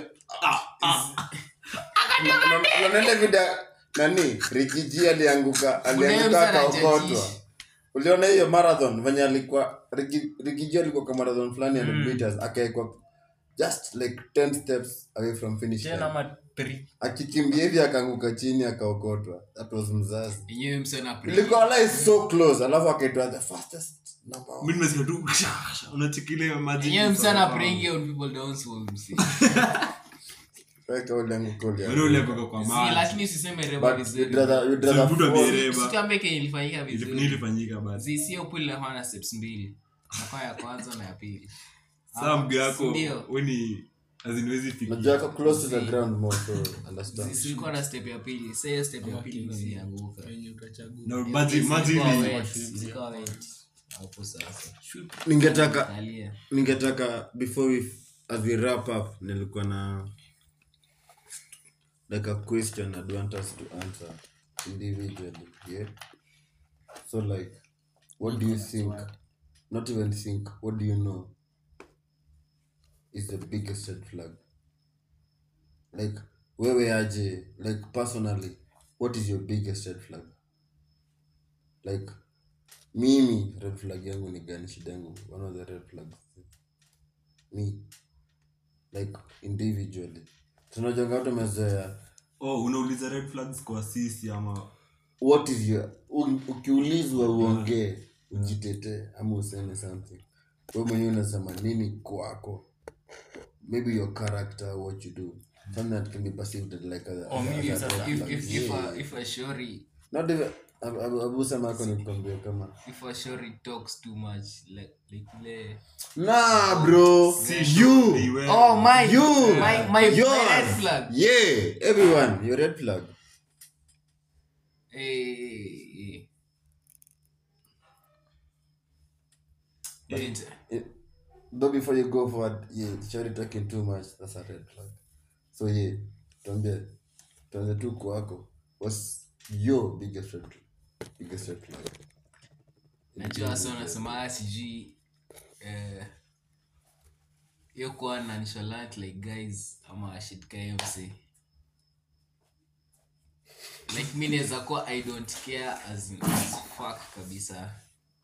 unaona vida nani rikiji alianguka alianguka msana akaokotwa jajishi. uliona hiyo marathon venye alikuwa Riki- rikiji alikuwa kwa marathon fulani ya meters akaekwa just like 10 steps away from finish Tena line. ama three. akikimbia hivi akaanguka chini akaokotwa that was mzazi yenyewe msee na pre- ilikuwa like so close alafu akaitwa the fastest number one. mi nimesikia tu unachikilia maji yenyewe msee na praying on people downfall msee Weka ule anguko ule. Wewe ule kutoka kwa Si, maji lakini usiseme reba But vizuri you'd rather- you'd rather Mtu fall. amereba. Usituambie kenye ilifanyika Ili- vizuri nilifanyika basi zi sio pool inakuwa na steps mbili nakuwa ya kwanza na ya pili saa mguu yako Ndio. weni aziniwezi Unajua yako close to the ground more so understand. Zi- silikuwa na step ya pili sasa hiyo step ya pili zilianguka wenye utachagua na maji maji Zilikuwa hivi wet, zilikuwa wet. hapo sasa ningetaka Angalia. ningetaka before we as we wrap up nilikuwa na like a question I'd want us to answer individually yeah so like what do you think not even think what do you know is the biggest red flag like wewe aje like personally what is your biggest red flag like mimi red flag yangu ni gani shida yangu one of the red flags me like individually tunajanga watu mezoea oh unauliza red flags kwa sisi ama what is your u- ukiulizwa uongee ujitetee ama useme something we mwenyewe unasema nini kwako maybe your character what you do something that can be perceived as like a, Or maybe as a sasa, red if, flag. if, if, Yeah. a, if a shori not even Abu- Abu- abu sema ako nikwambia kama if a shori talks too much like like ile nah bro you Beware. oh my You. my my, my Yours. red flag yeah everyone your red flag eh eh. It- It- though before you go forward yeah shari talking too much that's a red flag so yeah tuambie tuanze tu kwako what's your biggest red biggest red flag najua wasa wanasema sijui eh, hiyo kuwa na nonchalant like guys ama shit kmc like mi naweza kuwa i don't care as, in- as fuck kabisa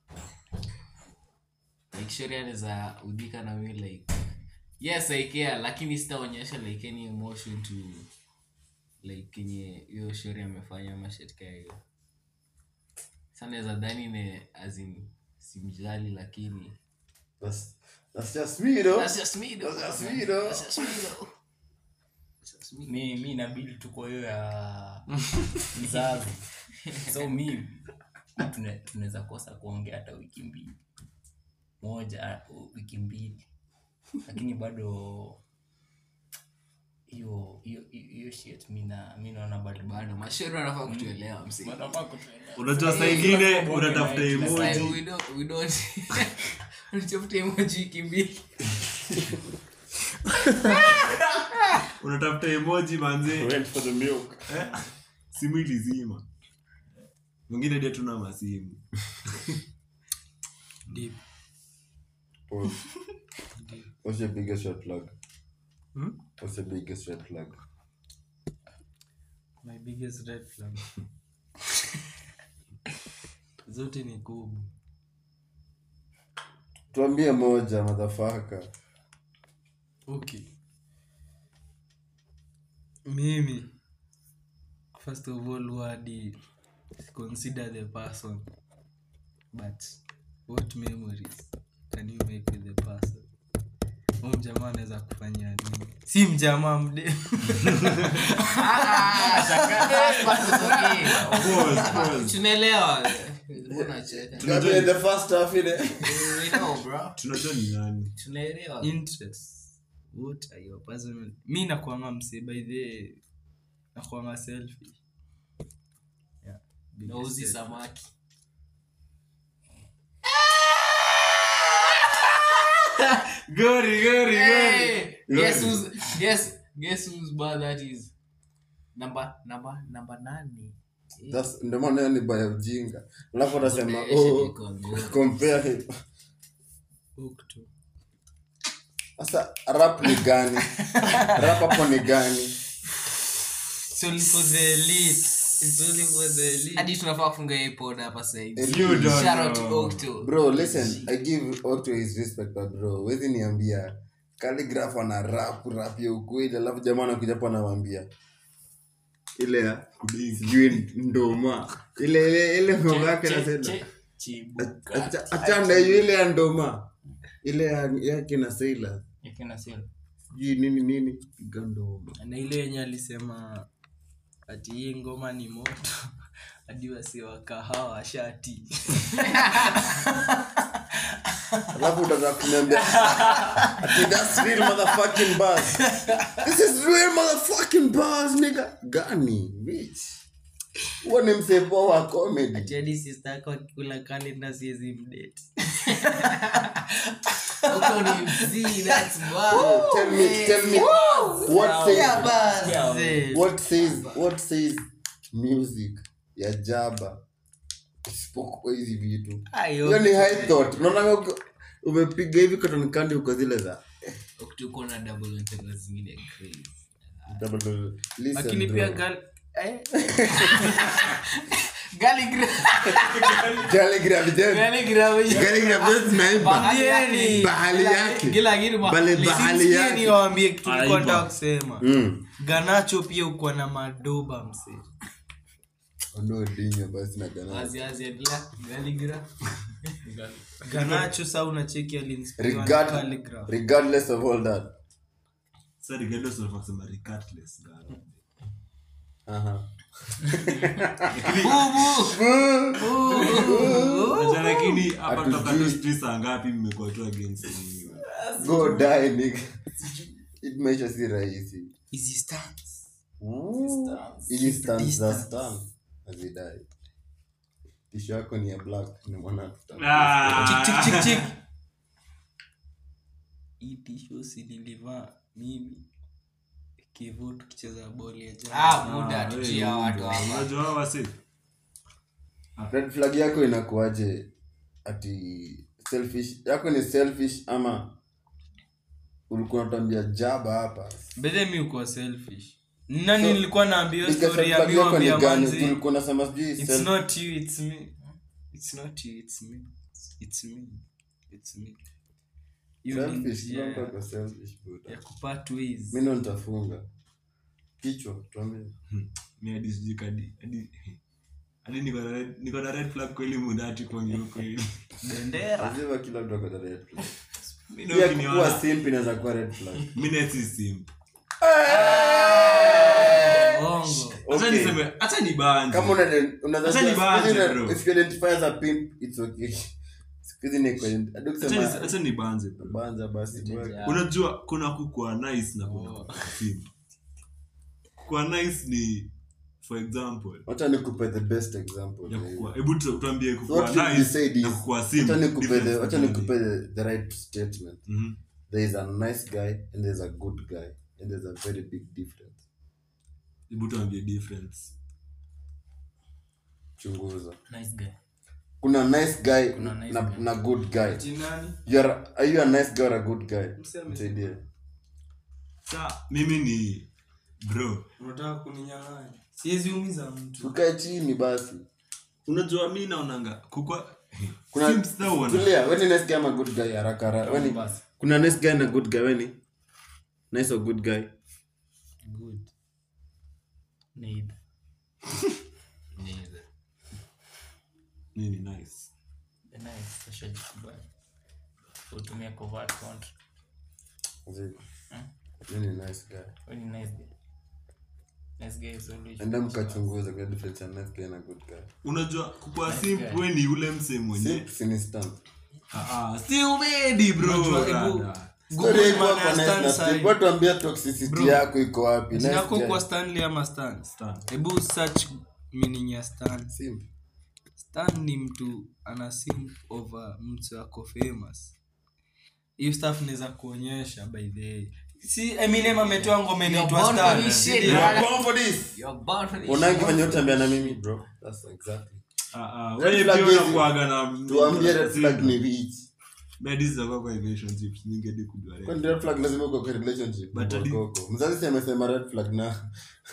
like shori anaweza udhika na mi like yes i care lakini sitaonyesha like any emotion to like kenye hiyo shori amefanya ama shit kaa hiyo sa naweza dhani ne azin simjali lakini that's that's just me though That's just me though. That's just me though. That's just me though. That's just me. mi mi inabidi tuko hiyo ya mzazi so mi tune- tunaweza kosa kuongea hata wiki mbili moja uh, wiki mbili lakini bado hiyo hiyo hiyo shit mi na mi naona bado bado mashauri wanafaa kutuelewa msi Bado hapa kutuelewa. unajua saa ingine unatafuta Like, emoji we don't we don't unatafuta emoji wiki mbili unatafuta emoji manze went for the milk Eh, simu ilizima mwingine dia tuna masimu Deep. Pause. what's your biggest red flag Hmm? what's your biggest red flag my biggest red flag zote ni kubu tuambie moja madhafaka okay mimi first of all wadi consider the person but what memories can you make with the person huu mjamaa anaweza kufanyia nini si mjamaa mde Pause, pause. tunaelewa Mbona cheka? Gabriel, the first half ile We know, bro. tunajua ni nani tunaelewa interest what are your personal mi nakuanga mse by the nakuanga selfish yeah. biggest nauzi selfish. samaki gori gori Hey, guess who's guess guess whose bar that is number number number nane That's- ndio maana hiyo ni baya ujinga alafu atasema Eh, oh, shit, iko good. compare him Hook to. sasa rap ni gani rap hapo ni gani It's only for the elite. It's only for the elite. hadi tunafaa kufunga hii pod hapa sahivi You don't Shout out to know. Octo. bro listen i give Otto his respect but bro wezi niambia calligraph ana rap rap ya ukweli alafu jamaa anakuja hapo anamwambia ile ya Kudingi. sijui ndoma ile ile ile ngoma yake Che- nasema che- chibuka. Acha- achana hiyo ile ya ndoma ile ya yake na sailor Yakina sila. sijui nini nini piga ndoma na ile yenye alisema ati hii ngoma ni moto hadi wasi wa kahawa shati alafu utaza kuniambia ati that's real motherfucking bars this is real motherfucking bars nigga gani bitch huo ni msepo wa comedy Ati hadi sister yako akikula kalenda siwezi mdate Huko ni mzee, that's bad. tell me tell me what Yeah, says basi. what says what says music ya jaba isipokuwa hizi vitu Ayo. hiyo ni high thought unaona uko- umepiga hivi cotton candy uko zile za Ukituko na double entendre zingine crazy. double listen lakini bro. pia gal- eh. Galigra- Calligraph Jen. Galigra- Calligraph Jen tunaimba. Bahali- Bahali yake. Gila kitu ba- Bale Listen, bahali sikia yake. niwaambie kitu nilikuwa Aiba. nataka kusema Mm. ganacho pia ukuwa na madoba mse Ondoa dinyo basi na gana. Azi, azi, adla, galigra. ganacho saa unacheki alinspiriwa na Regard, calligraph. regardless of all that. Sasa regardless of kusema regardless, God. Aha. Acha lakini hapa Hatujui. toka tu streets saa ngapi mmekuwa tu against me. Go die nigga. It maisha si rahisi. Easy stance. Ili stand za stand. Azidai. Tisho yako ni ya black ni mwana tuta. Ah. Chik, chik, chik, chik. hii tisho si nilivaa mimi kivu tukicheza boli ya jana. Ah, muda Ah, tuchia wewe, watu hapa. unajua hawa wasi? Red flag yako inakuaje ati selfish yako ni selfish ama ulikuwa unatambia jaba hapa Bethe mi ukuwa selfish nani So, nilikuwa naambia hiyo Ika story red ya flag mi yako ni wambia gani manzi ulikuwa unasema sijui it's self- not you it's me it's not you it's me it's me it's me Hiyo ni selfish njia kila mtu ako selfish buda ya kupart ways mimi ndo nitafunga kichwa tuambie Mi hadi sijui kadi- hadi- hadi niko na red- niko na red flag kweli mudati kwangi huko hivi. bendera lazima kila mtu ako na red flag Mi na pia ukiniona- kuwa simp inaweza kuwa red flag mi na si simp. bongo Acha Okay. niseme- acha nibanje. kama una unaweza Acha nibanje, siku hizi bro. una- if you identify as a pimp it's okay siku hizi ni kwa hadi Acha kusema nis- acha nibanje, bro. banza basi bro. unajua kuna kukua nice na kuna kukua simp. kukua nice ni for example wacha nikupe the best example ya ya hiyo. kukua hebu tu- tuambie So kukua what should be nice said na is- kukua simp wacha nikupe the- difference wacha gani? nikupe the- the right statement Mhm. there is a nice guy and there's a good guy and there's a very big difference hebu tuambie difference chunguza Nice guy. kuna nice guy Kuna nice na, guy. na good guy jinani you are, are you a nice guy or a good guy Mseme. msaidie sa mimi ni bro unataka kuninyang'anya siwezi umiza mtu tukae chini basi unajua mi naonanga kukua kuna Simps though wana- tulia weni nice guy ama good guy haraka haraka weni kuna nice guy na good guy weni nice or good guy Good. Neither. Neither. mi ni nice The nice, ushajikubali. Utumie covert contract. Zii. Yeye ni nice guy Wewe ni nice guy. Nice guy is always- enda mkachunguza kwa difference ya nice guy na good guy unajua kukua simp we ni ule mse mwenye Simp si ni stand Ah, ah, si umedi bro Unajua, hebu- rada. Google Story iko maana hapa ya nice stand na side. simp. Watu ambia toxicity yako iko wapi Nice Jina yako guy. kwa stanley ama stan Stan. hebu search meaning ya stan Simp. stan ni mtu ana simp over mtu ako famous hiyo stuff naweza kuonyesha by the way si eminem ametoa ngoma inaitwa born for stan this shit, Ndio. bro. You are born for this. You're born for this Unangi shit. venye utambia na mimi bro That's exactly. Ah, ah, Red wewe flag pia hizi. unakuwaga na tuambie red flag ni which Medi zitakuwa kwa relationships ningedi kujua red. kwani red flag lazima uko kwa relationship But hadi- Koko. mzazi si amesema red flag na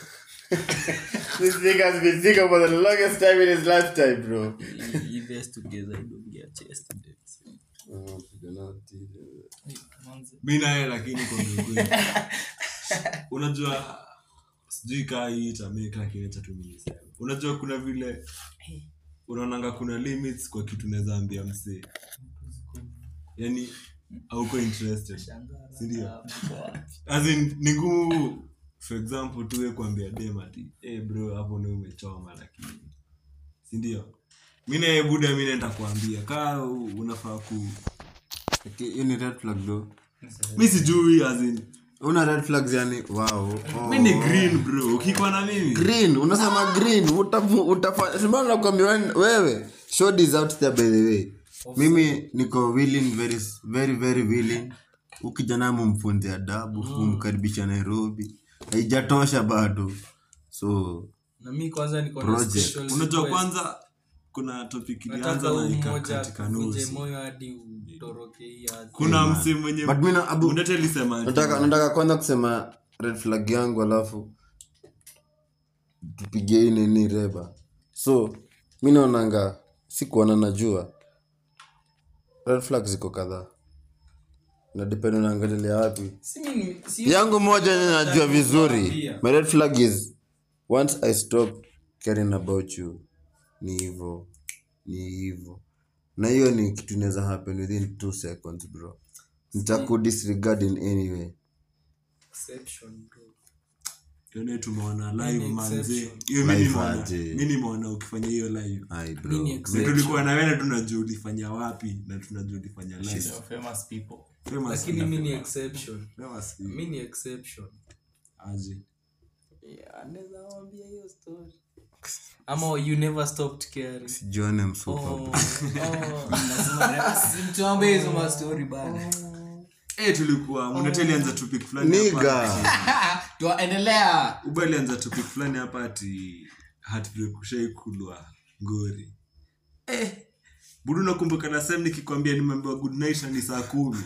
this thing has been single for the longest time in his lifetime bro Invest together, don't get chest dates. Oh, kijana, tija. mi naye lakini kwa ukweli. unajua sijui kaa hii itamake lakini cha tumilisema unajua kuna vile unaonanga kuna limits kwa kitu naweza ambia msee yani auko interested sindio As in, ni ngumu for example tuwe kuambia dem ati hey bro hapo ni umechoma lakini sindio mi naye buda mi naenda kuambia kaa u- unafaa ku Okay, hiyo ni red flag though mi sijui as in una red flags yani wow oh. mi ni green bro ukikwa na mimi green unasema green utafu- utafanya simana nakwambia wen- wewe shod is out there by the way mimi niko willing very very very willing ukijana mumfunze adabu mumkaribisha nairobi haijatosha bado so na mi kwanza niko na Project. special unajua request. kwanza kuna topic ilianza nataka na huu ika mmoja katika akuvunje nusu moyo hadi utoroke hii hadi. kuna msi mwenye but mi na- abu- Undete alisema ati- nataka nataka kwanza kusema red flag yangu alafu tupigie hii nini reba so mi naonanga sikuona najua red flag ziko kadhaa nadepend unaangalilia wapi Si mimi- si- yangu moja yenye najua vizuri kuambia. my red flag is once i stop caring about you ni hivo ni hivo na hiyo ni kitu inaweza happen within two seconds bro nitakudisregard in any way Exception, bro. Yone tumeona live Mini manze exception. hiyo mi Live nimeona- aje. mi nimeona ukifanya hiyo live Ai, bro. Mini Na exception. tulikuwa na wewe na tunajua ulifanya wapi na tunajua ulifanya live So famous people Famous lakini na mi ni famous. exception Famous si- mi ni exception aje ama you never stopped caring sijuane msupa oh, oh. simtuambie hizo mastori bana Eh, tulikuwa Mundete alianza topic fulani hapa niga tuendelea uba alianza topic fulani hapa ati heartbreak ushaikulwa ngori eh, budu nakumbuka na sem nikikwambia nimeambiwa good night na ni saa kumi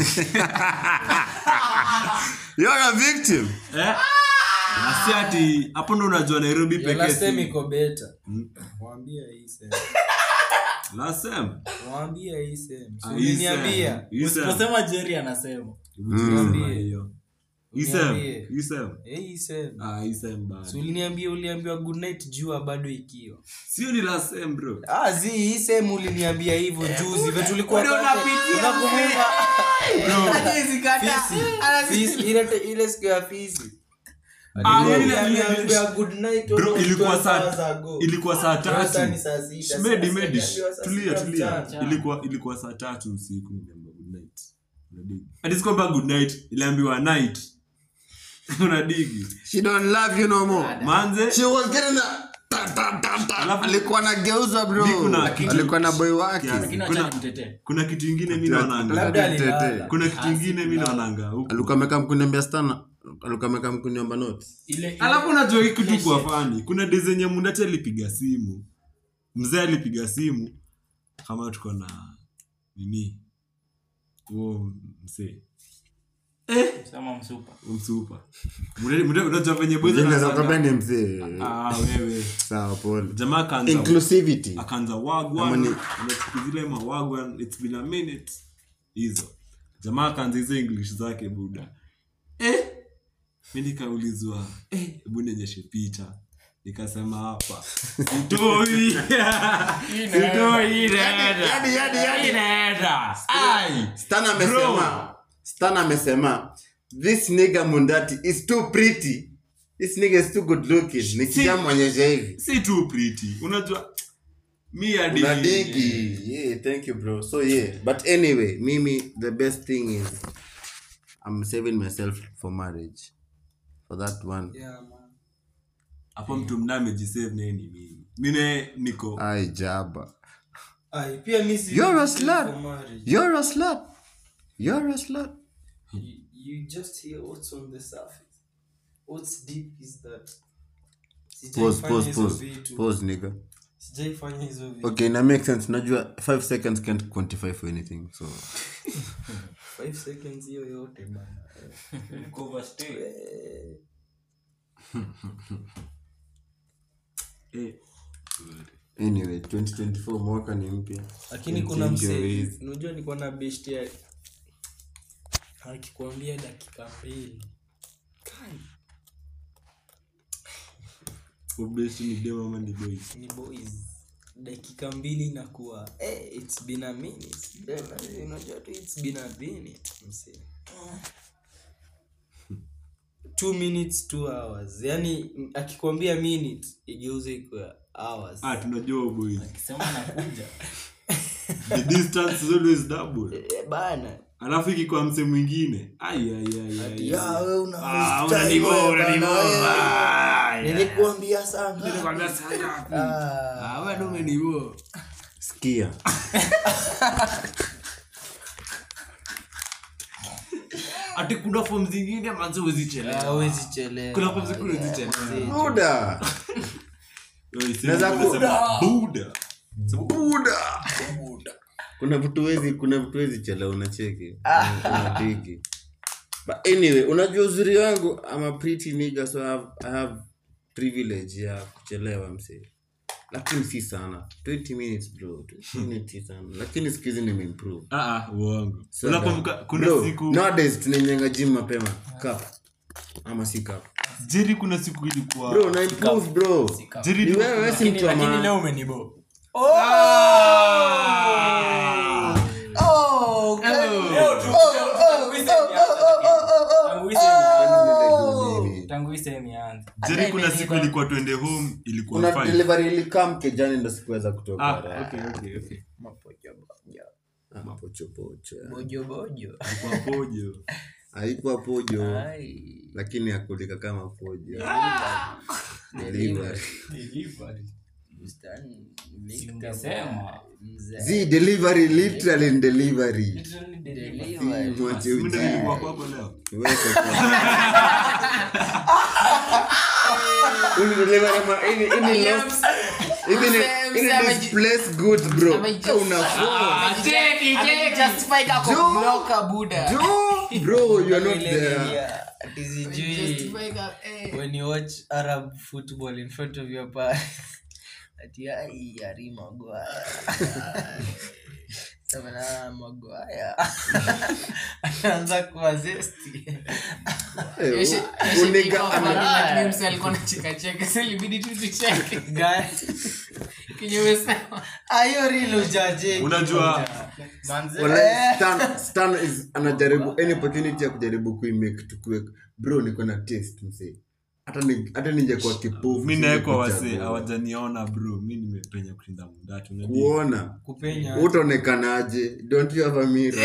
you're a victim eh? na si ati hapo ndo unajua nairobi Your pekee last time si- iko beta mwambie hii sema last sem mwambie hii sema Ah, hii uliniambia sem. Hii sem. usiposema jerry anasema Tulisema hiyo. Hii sem. Uniambie. Hii sem. Eh, hii sema Ah, hii sem bado. Si uliniambia uliambiwa good night jua bado ikiwa sio ni last sem bro ah zi hii sehemu uliniambia hivyo juzi vile tulikuwa Ndio kwake. unapitia Unakumbuka? Hawezi kata. Fisi. Fisi, ile ile siku ya fisi Ah, ile- Uliniambia good night bro almost ilikuwa 12 hours saa ago. ilikuwa saa Sasa ni tatu saa sita. medi Sasa medi niliambiwa saa tulia sita tulia mchana. ilikuwa ilikuwa saa tatu usiku niliambiwa good night unadigi ati si kwamba good night iliambiwa night unadigi she don't love you no more manze she was getting a ta, ta, ta, ta. Alafu- alikuwa na geuza bro Mi kuna kitu- alikuwa na boy wake Kiasi. lakini Kuna- acha nimtetee kuna kitu ingine mi naonanga Labda Tete. alilala. kuna kitu ingine mi naonanga huku alikuwa amekaa mkuniambia stana alikuwa amekaa mkuniomba notes ile ile- alafu unajua hii kitu kwa fani kuna de zenye mundati alipiga simu mzee alipiga simu kama tuko na nini huo msee sema msupa msupa Mundati- Mundati- unajua venye boys Jina za wanasanga- kwambia ni mzee Ah, wewe sawa pole jamaa akaanza inclusivity akaanza Ama wagwan ni- unachukua zile mawagwan it's been a minute hizo jamaa akaanza hizo english zake buda eh mi nikaulizwa eh hebu nionyeshe picha nikasema hapa sitoi sitoi inaenda inaenda ai stan amesema stan amesema this nigga mundati is too pretty this nigga is too good looking nikishamwonyesha hivi si too pretty unajua mi hadi unadigi yeah thank you bro so yeah but anyway mimi the best thing is i'm saving myself for marriage for that one Yeah, man. hapo mtu mna amejisave naye ni mimi mine niko ai jaba Ai, pia mi si- You're a si slut. for marriage. you're a slut you're a slut You- you just hear what's on the surface what's deep is that pause Sijaifanya pause hizo pause vitu. pause nigga sijaifanya hizo vitu okay na make sense najua 5 seconds can't quantify for anything so Five seconds hiyo yote bana eh, anyway 2024 mwaka ni mpya lakini Can kuna change your msee ways. unajua niko na best ya akikwambia dakika mbili Kai, ubesti ni dem ama ni boys ni boys dakika mbili inakuwa eh, it's been a minute Then, eh, unajua tu it's been a minute msee two minutes two hours yani m- akikwambia minute igeuze ikuwa hours ah tunajua boys akisema nakuja the distance is always double Eh, bana alafu ikikuwa mse mwingine ai, ai, ai, ai, Ya, ai. wewe una Ah, freestyle unanibo, wewe unanibo. bana, wewe. Ah, ya. nilikuambia sana Nilikwambia saa ngapi? Ah. Ah, bado umenibo. sikia ati kuna form zingine manzi huwezi chelewa. hawezi chelewa Kuna form zingine huwezi chelewa. buda Yo, isemi Naweza ku- unasema Buddha. buda kuna vitu wezi kuna vitu wezi chela unacheki unadigi but anyway unajua uzuri wangu I'm a pretty nigga so I have, I have privilege ya kuchelewa msee lakini si sana 20 minutes bro 20 minutes si sana lakini siku hizi nimeimprove Ah, ah, uongo So unakumbuka that- kuna bro, siku nowadays tunainyenga gym mapema cup ama si cup jeri kuna siku ilikuwa bro na improve bro jeri ni wewe wewe si Lakini- mtu wa lakini maana. leo umenibo tangu hii sehemu ianze jeri kuna siku ilikuwa twende home ilikuwa kuna five. delivery ilikam kejani ndo sikuweza kutoka Ah, raha. okay, okay, okay. Ah, pochopocho bojobojo Ilikuwa pojo haikuwa pojo lakini akulika kama pojo Delivery. Singesema. Zi, delivery literally in delivery Si, mwache Mimi ndo nilikuwa ujinga. kwako leo Wewe kwa- Uni delivery ma- ini- ini lost- ini ni- ini displaced goods, bro. Unafua. Jo, bro, you are not there. sijui when you watch arab football in front of your parents ati ai ari magwaya Samana magwaya anaanza kuwa zesti Eh, uniga- ana- ayo rili ujaje unajua Wala- Stan- Stan is- anajaribu any opportunity ya kujaribu kuimake tukue bro niko na taste msee hata ni- hata ningekuwa kipofu mi naekwa wase singekuchagua. hawajaniona bro mi nimepenya kushinda mundatu unajua kuona kupenya utaonekanaje don't you have a mirror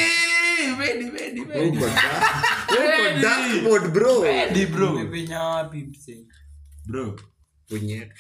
Uko dark- uko dark mode, bro Di bro umepenya wapi mse bro Punye.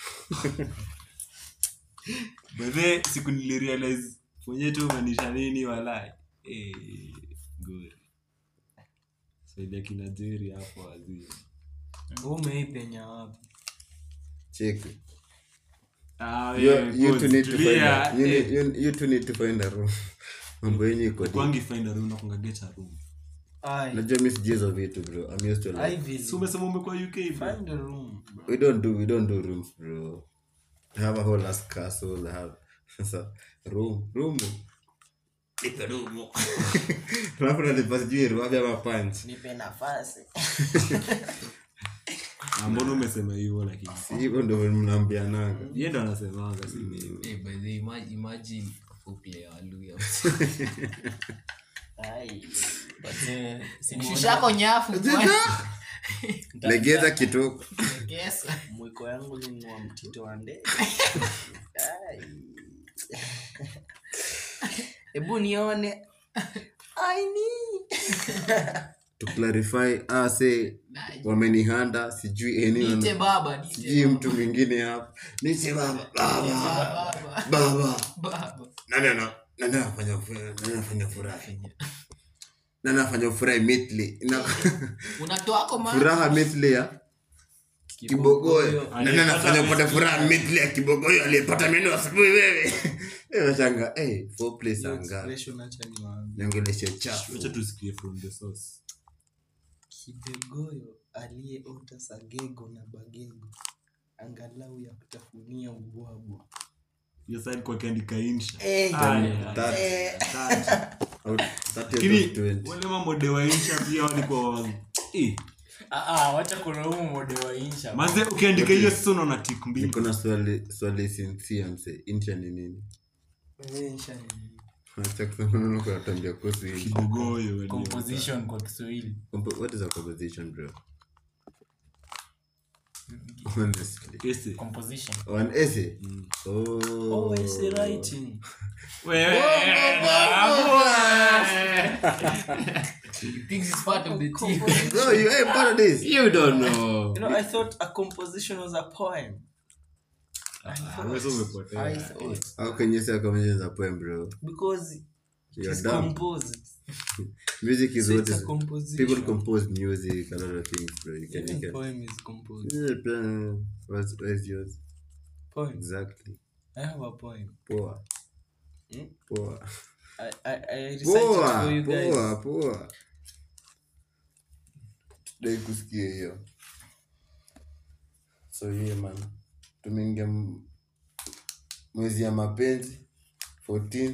bedhe siku nilirealize mwenye tu umanisha nini walai Eh, ngori saidia kina jeri hapo wazii umeipenya wapi Cheki. Ah, You- wewe, you pause, two need to find tulia, a- you eh. need- you- you two need to find a room mambo yenyu iko deep. kwangi find a room na kungagecha room ai najua mi sijui hizo vitu bro I'm used to like, Ivy, si umesema umekuwa uk bro find a room we don't do we don't do rooms bro I have a whole ass castle I have sasa room room nipe room alafu nalipa sijui ruabi ama punch nipe nafasi Ah, mbona umesema hivyo lakini Si hivyo ndo mnaambianaga ye ndo anasemanga si mimi Eh, by the way, ima- imagine foreplay ya Waluya. ai Wazee, si ni- Shushako nyafu legeza kitoko Yes. mwiko yangu linua mtito wa ndege Ai. hebu nione aini to clarify ah say wamenihanda sijui anyone Niite baba, niite sijui mtu mwingine hapa niche baba baba baba, baba baba. nani ana nani anafanya furaha nani anafanya furaha nani anafanya furaha immediately na unatoako ma furaha immediately ya kibogoyo nani anafanya kupata furaha immediately ya kibogoyo aliyepata meno asubuhi wewe eh wachanga eh four place anga expression acha niwaambie niongeleshe chafu wacha tusikie from the source kibegoyo aliyeota sagego na bagego angalau ya kutafunia ubwabwa hiyo side kwa kiandika insha Eh, Ah, yeah. That- That. out- that is Lakini, of 20. wale mamode wa insha pia walikuwa wa- Eh, Ah, ah, wacha kulaumu mode wa insha manze ukiandika hiyo sasa unaona tik mbili niko na swali swali sincere mse insha ni nini eh, insha ni- acha kusema neno kwa tambia kuhusu hili kibogoyo wale. composition kwa kiswahili Compo- what is a composition bro honestly Ese. composition one essay oh Oh, essay writing. Wewe, babu, eh. He thinks he's part of the team. Bro, you ain't part of this. you don't know You know, I thought a composition was a poem. Wewe sio umepotea. I thought How can you say composition is a poem, bro? because it You're is dumb. composed. Music is So what it's a is. composition. People compose music, a lot of things, bro. You can, you Even can. poem is composed. Yeah, What's, where's yours? Poem. Exactly. I have a poem. Poa. Hmm? Poa. I I, I recited for Poa. you guys. Poa. Poa. Dai kusikia hiyo. So yeah man. Tumeingia m- mwezi ya mapenzi 14th.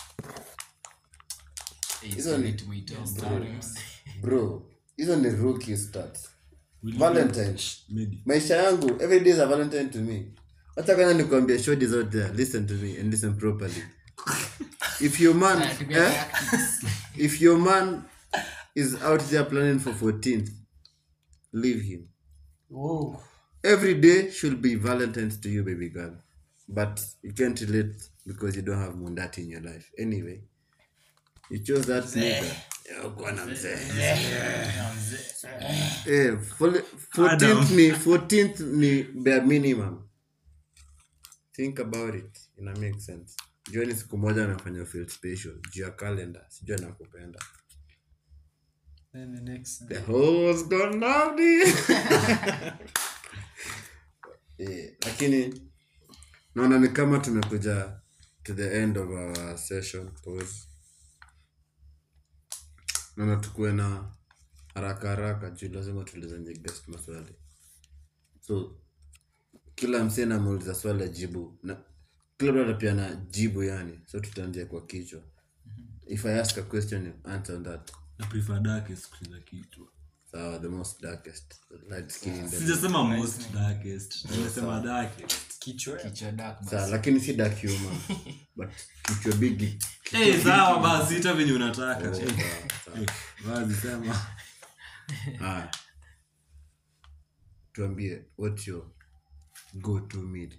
Hey, Hizo sorry ni- to my top. Bro, hizo ni rookie stats. Will you- Valentine. Medi. maisha yangu every day is a valentine to me hata kwanza nikuambia shorties out there listen to me and listen properly if your man Ah, to be eh, tactics. if your man is out there planning for 14th leave him Whoa. every day should be valentines to you baby girl but you can't relate because you don't have mundati in your life anyway you chose that nigga Yeah, go on, I'm saying. Eh, fol- 14th ni 14th ni bare minimum think about it ina make sense juani siku moja anafanya feel special juu ya calendar sijua nakupenda Then the next the day. hoes gone naughty eh, lakini naona ni kama tumekuja to the end of our session pause naona tukuwe na haraka haraka juu lazima tulizanye guest maswali so kila msee namuuliza swali ajibu na kila mtu pia na jibu yani so tutaanzia kwa kichwa if i ask a question you answer on that na prefer darkest kushinda kitu sawa the most darkest light skin in the sijasema most darkest nimesema darkest Kichwa. Kichwa dark, basi. sawa lakini si dark humor but kichwa bigi Eh, sawa basi ita venye unataka Oh, Eh, sawa, sawa. eh, basi sema Haya. tuambie what's your go to meal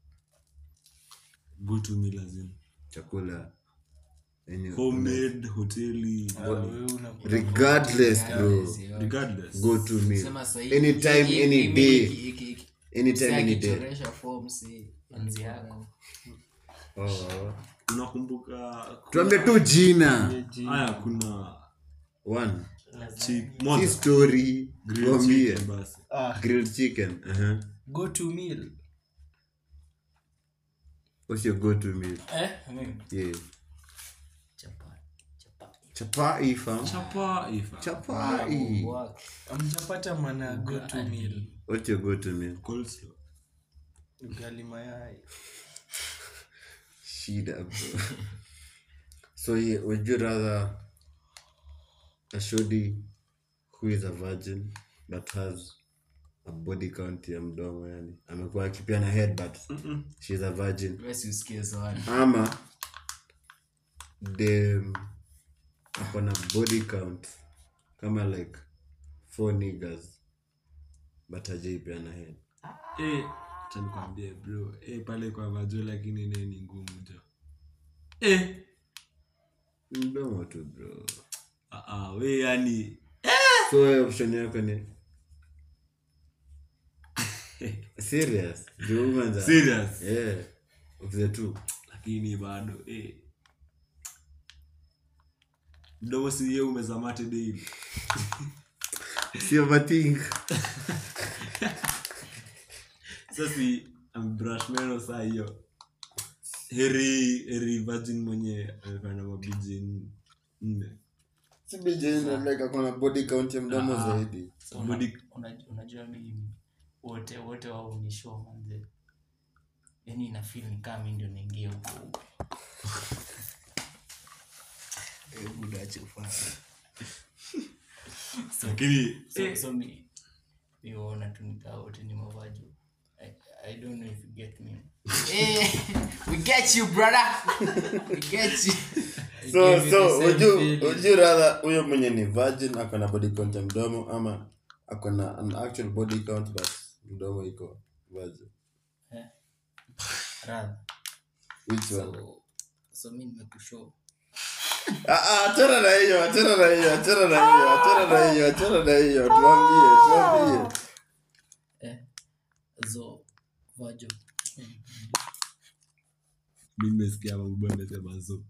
go to me lazima chakula yenye homemade hoteli Ah, wewe una- regardless bro regardless go to meal Sema sahi, anytime hii- any hii- day hii- hii- hii- anytime Sasa any day akichoresha form, si- Manzi yako. Oh, oh. unakumbuka tuambie tu jina haya kuna one chi- si moja story grilled tuambie chicken basi Ah, grilled chicken uh-huh. go to meal. what's your go to meal Eh, mimi. yeah Chapati. Chapati. chapai fam chapa ifa chapai Wak. amjapata maana ya go to meal what's your go to meal coleslaw ugali mayai shida bro so yeah, would you rather a shoddy who is a virgin but has a body count ya mdomo yani amekuwa akipia na head but she's a virgin Wewe si usikie swali. ama dem ako na body count kama like four niggas but hajaipia na head eh acha nikwambie bro eh pale kwa vajo lakini naye ni ngumu jo eh mdomo tu bro ah ah we yani so wewe option yako ni serious juu kwanza serious yeah of the two lakini bado eh mdomo si yeye umezamate daily si overthink sasi ambrush meno saa hiyo heri heri virgin mwenye amefanya mabiji nne si bijeni like ako na body count ya mdomo Ah. zaidi So, una- Body- una- unajua mimi wote wote wao ni show manze yani inafil ni kama mi ndio naingia huko Hebu niache ufanye. lakini so, so mi mi waona tu nikaa wote ni mavajo I, I don't know if you get me Eh, we get you, brother. We get you. so give you so the same would you feeling. would you rather huyo mwenye ni virgin ako na body count ya mdomo ama ako na an actual body count but mdomo iko virgin radha which one So- so mi nimekushow Ah, ah, achana na hiyo achana na hiyo achana na hiyo achana na hiyo achana na hiyo tuambie tuambie zo vajo mi nimesikia mabubu amesema zo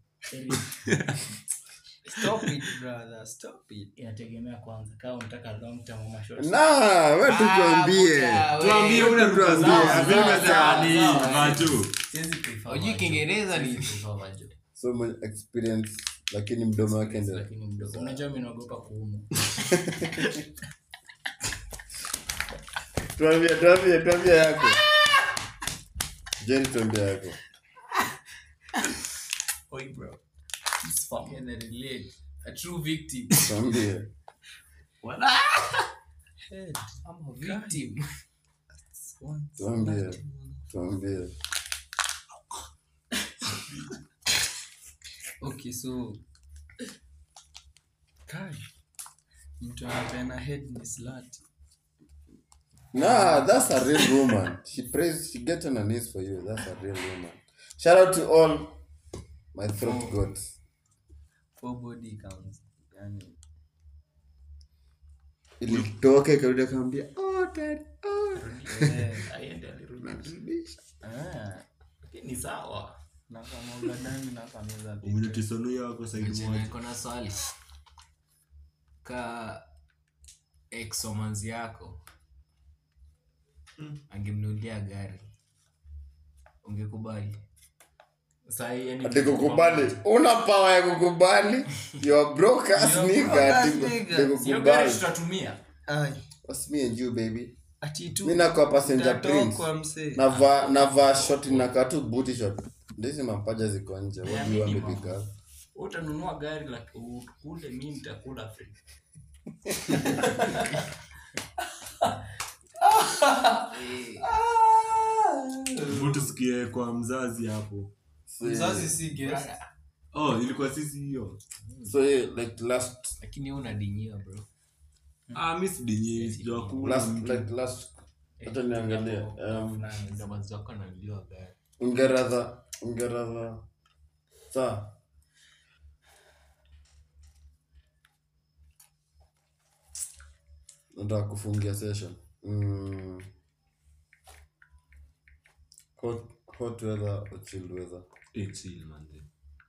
Stop it, brother. Stop it. inategemea kwanza kama unataka long term ama short na we tutuambie tuambie una Tuambie. tuambie Azim Sawa, amesema sawa, ni sawa. macho Siwezi prefer Hujui vajo. Kiingereza ni- Siwezi prefer vajo. so much experience lakini mdomo wake ndio lakini mdogo unajua mi naogopa kuumwa tuambie tuambie tuambie yako jeni tuambie yako Oi, bro. It's fun. Can I relate? A true victim. tuambie I'm a victim. tuambie tuambie Okay, so Kai, mtu anapeana head ni slut. Nah, that's a real woman. She prays, she gets on her knees for you. That's a real woman. Shout out to all my throat goats. Four body counts. Yani, Ilitoka ikarudi akaambia, oh dad, oh. eh, Aende alirudi. Ah, lakini sawa na kama ugadani na kameza vitu. umenitisonuya wako saidi Chenye moja niko na swali ka exomanzi yako angemnulia gari ungekubali Sahi, yani Ati kukubali. Una power ya kukubali. You're broke ass You're nigga. broke ass Ati nigga. ati Sio gari kukubali. tutatumia Ai, What's me and you baby? ati tu Mimi nakuwa passenger prince. utatokwa msee. Navaa navaa short nakaa tu booty short. Ndizi mapaja ziko nje. What do you want me minimum. pick up? utanunua gari laki- ukule mi nitakula free Hebu tusikie kwa mzazi hapo Mzazi si guest. oh ilikuwa sisi hiyo So yeah, like last lakini wewe unadinyiwa bro ah mi sidinyi sijua kula last like last hata niangalie um, ndamazi wako ananiliwa gari ungeradha ungeradha saa nataka kufungia session mm. hot, hot weather or chill weather Eh, chill, manze.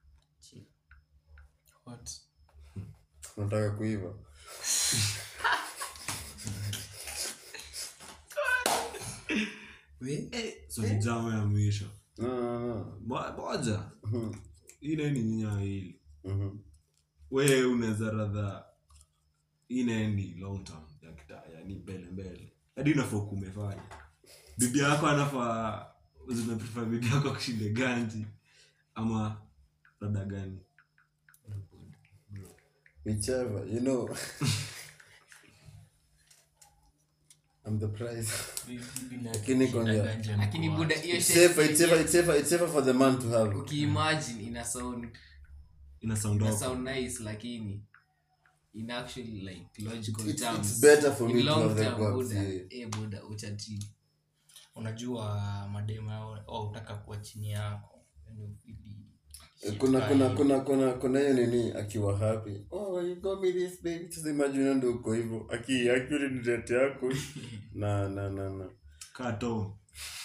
What? nataka kuiva We? so ni jama ya mwisho no, no, no. Mo- moja Mhm, ile ni nyinya wawili mhm. we unaweza radha inaendi long term ya kita yani mbele mbele hadi unafaa kumefanya bibi yako anafaa zimeprefer bibi yako kushinde ganji ama rada gani whichever you know I'm the prize lakini kwambia lakini buda hiyo it's shit- safer, it's safer, it's safer, it's safer for the man to have ukiimagine ina sound ina sound ina off sound nice lakini in actually like logical It's- terms it's better for in me to long have the term, guts, buda yeah. eh buda utachini unajua madema au utaka kuwa chini yako yani ili- kuna kuna shit kuna kuna kuna hiyo nini akiwa happy oh you got me this baby sasa imagine ndio uko hivyo aki akili ni date yako na na na na kaa tom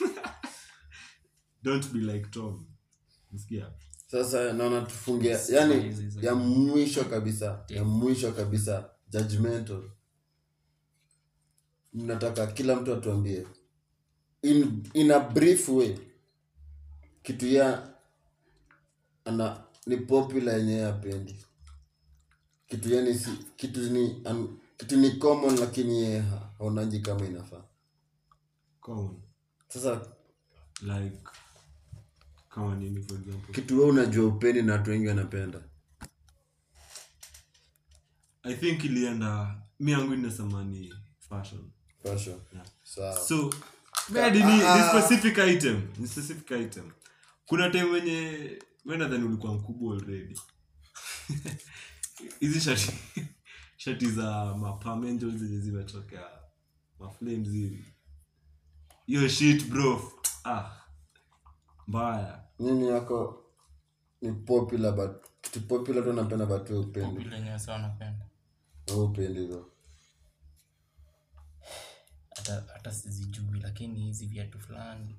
don't be like tom msikia sasa naona tufungia yani ya mwisho kabisa ya mwisho kabisa judgmental nataka kila mtu atuambie in, in a brief way kitu ya ana ni popular yenyewe apendi kitu yani si, kitu ni an, kitu ni common lakini yeye ha- haonaji kama inafaa common sasa like kama nini for example kitu we unajua upendi na watu wengi wanapenda i think ilienda mi yangu inasema ni fashion fashion Yeah. sawa so maybe ni, ni specific item ni specific item kuna time wenye we nadhani ulikuwa mkubwa already hizi shati shati za mapamenjo zenye zimetokea maflames hivi hiyo shit bro ah mbaya nini yako ni popular but kitu popular tu napenda but wewe upendi Vile yenye wasa wanapenda wewe upendi hizo hata hata sizijui lakini hizi viatu fulani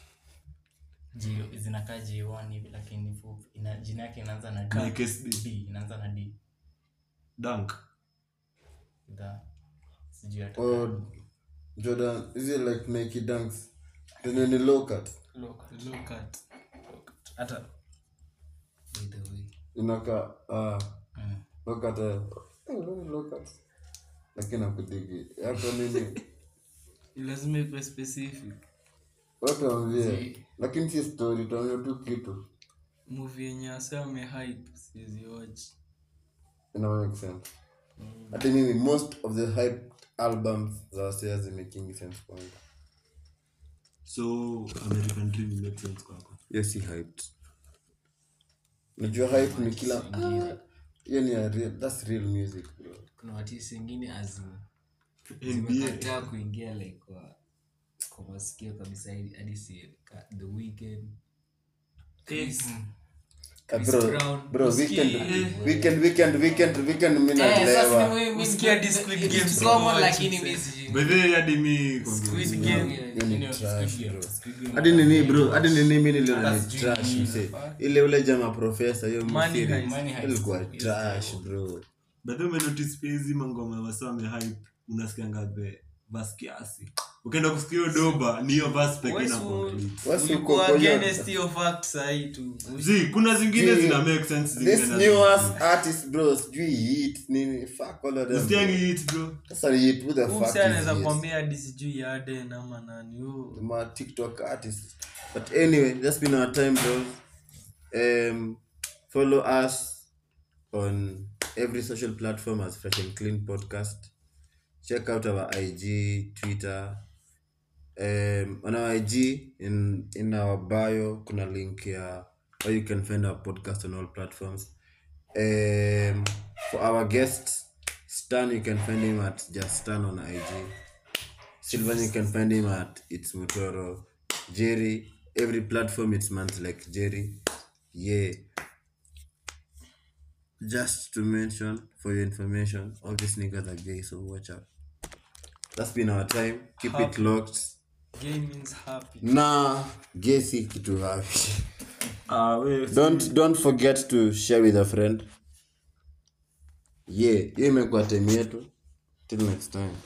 J- zinakaa j1 hivi lakini fupi ina jina yake inaanza na D. Nike SB. D inaanza na d dunk Da. sijui hata oh jordan hizi like nike dunks zenye ni low cut Look. Look at. hata By the way. inakaa ah Mm. low cut eh, eh, low cut lakini nakudigi yako nini lazima ikuwe specific watu wambie lakini si story tuambie tu kitu movie yenye wase wamehype siziwatch ina make sense hata mimi most of the hype albums za wasea zimaking sense kwangu so american dream make sense kwako hiyo si hyped najua hype ni kila Ah, hiyo ni ya real that's real music bro kuna watisi wengine azim nba zimekataa kuingia like kwa, kwa masikio kabisa hadi hadi si ka- the weekend Chris, Ah, Chris bro Brown. bro Usikie, weekend eh. weekend weekend weekend weekend mimi Eh, sasa naelewa ni mimi- Usikia mimi- hadi Squid it's Games common, watch lakini it, mimi eh. sijui. by the way hadi mi Squid Squid Game. Game. Hiyo ni Nini, trash, Squid Game, bro. Squid Game. hadi nini bro hadi nini mimi niliona Hata ni sijui trash nini mse inafaa. ile ule jama professor hiyo Money msiri Heist. Money Heist. ilikuwa Yes, trash bro by the way umenotice pia hizi mangoma wasame hype unasikianga the bas kiasi ukienda kusikia hiyo doba ni hiyo bas pekee Wewe na si- complete Wasi ulikuwa uko kwa hiyo- against hiyo fact sahi tu zi kuna zingine Zi- zina make sense zingine this na- new ass artist bro sijui hit nini fuck all of them Usikiangi bro. hit bro sasa ni hit who the fuck umse anaweza is hit? kuambia hadi sijui yaden ama nani huyo my TikTok artist. But anyway, that's been our time, bro. Um, follow us on every social platform as Fresh and Clean Podcast. Check out our IG, Twitter. Um, on our IG, in in our bio, kuna link here where you can find our podcast on all platforms. Um, for our guest, Stan, you can find him at just Stan on IG. Sylvan, you can find him at It's Motoro. Jerry, every platform it's months like Jerry. Yeah. Just to mention, for your information, all these niggas are gay, so watch out. That's been our time. Keep it Happy. locked. gay means happy Nah, gay si kitu happy. ah we Don't don't forget to share with a friend. Yeah, hiyo imekuwa time yetu. Till next time.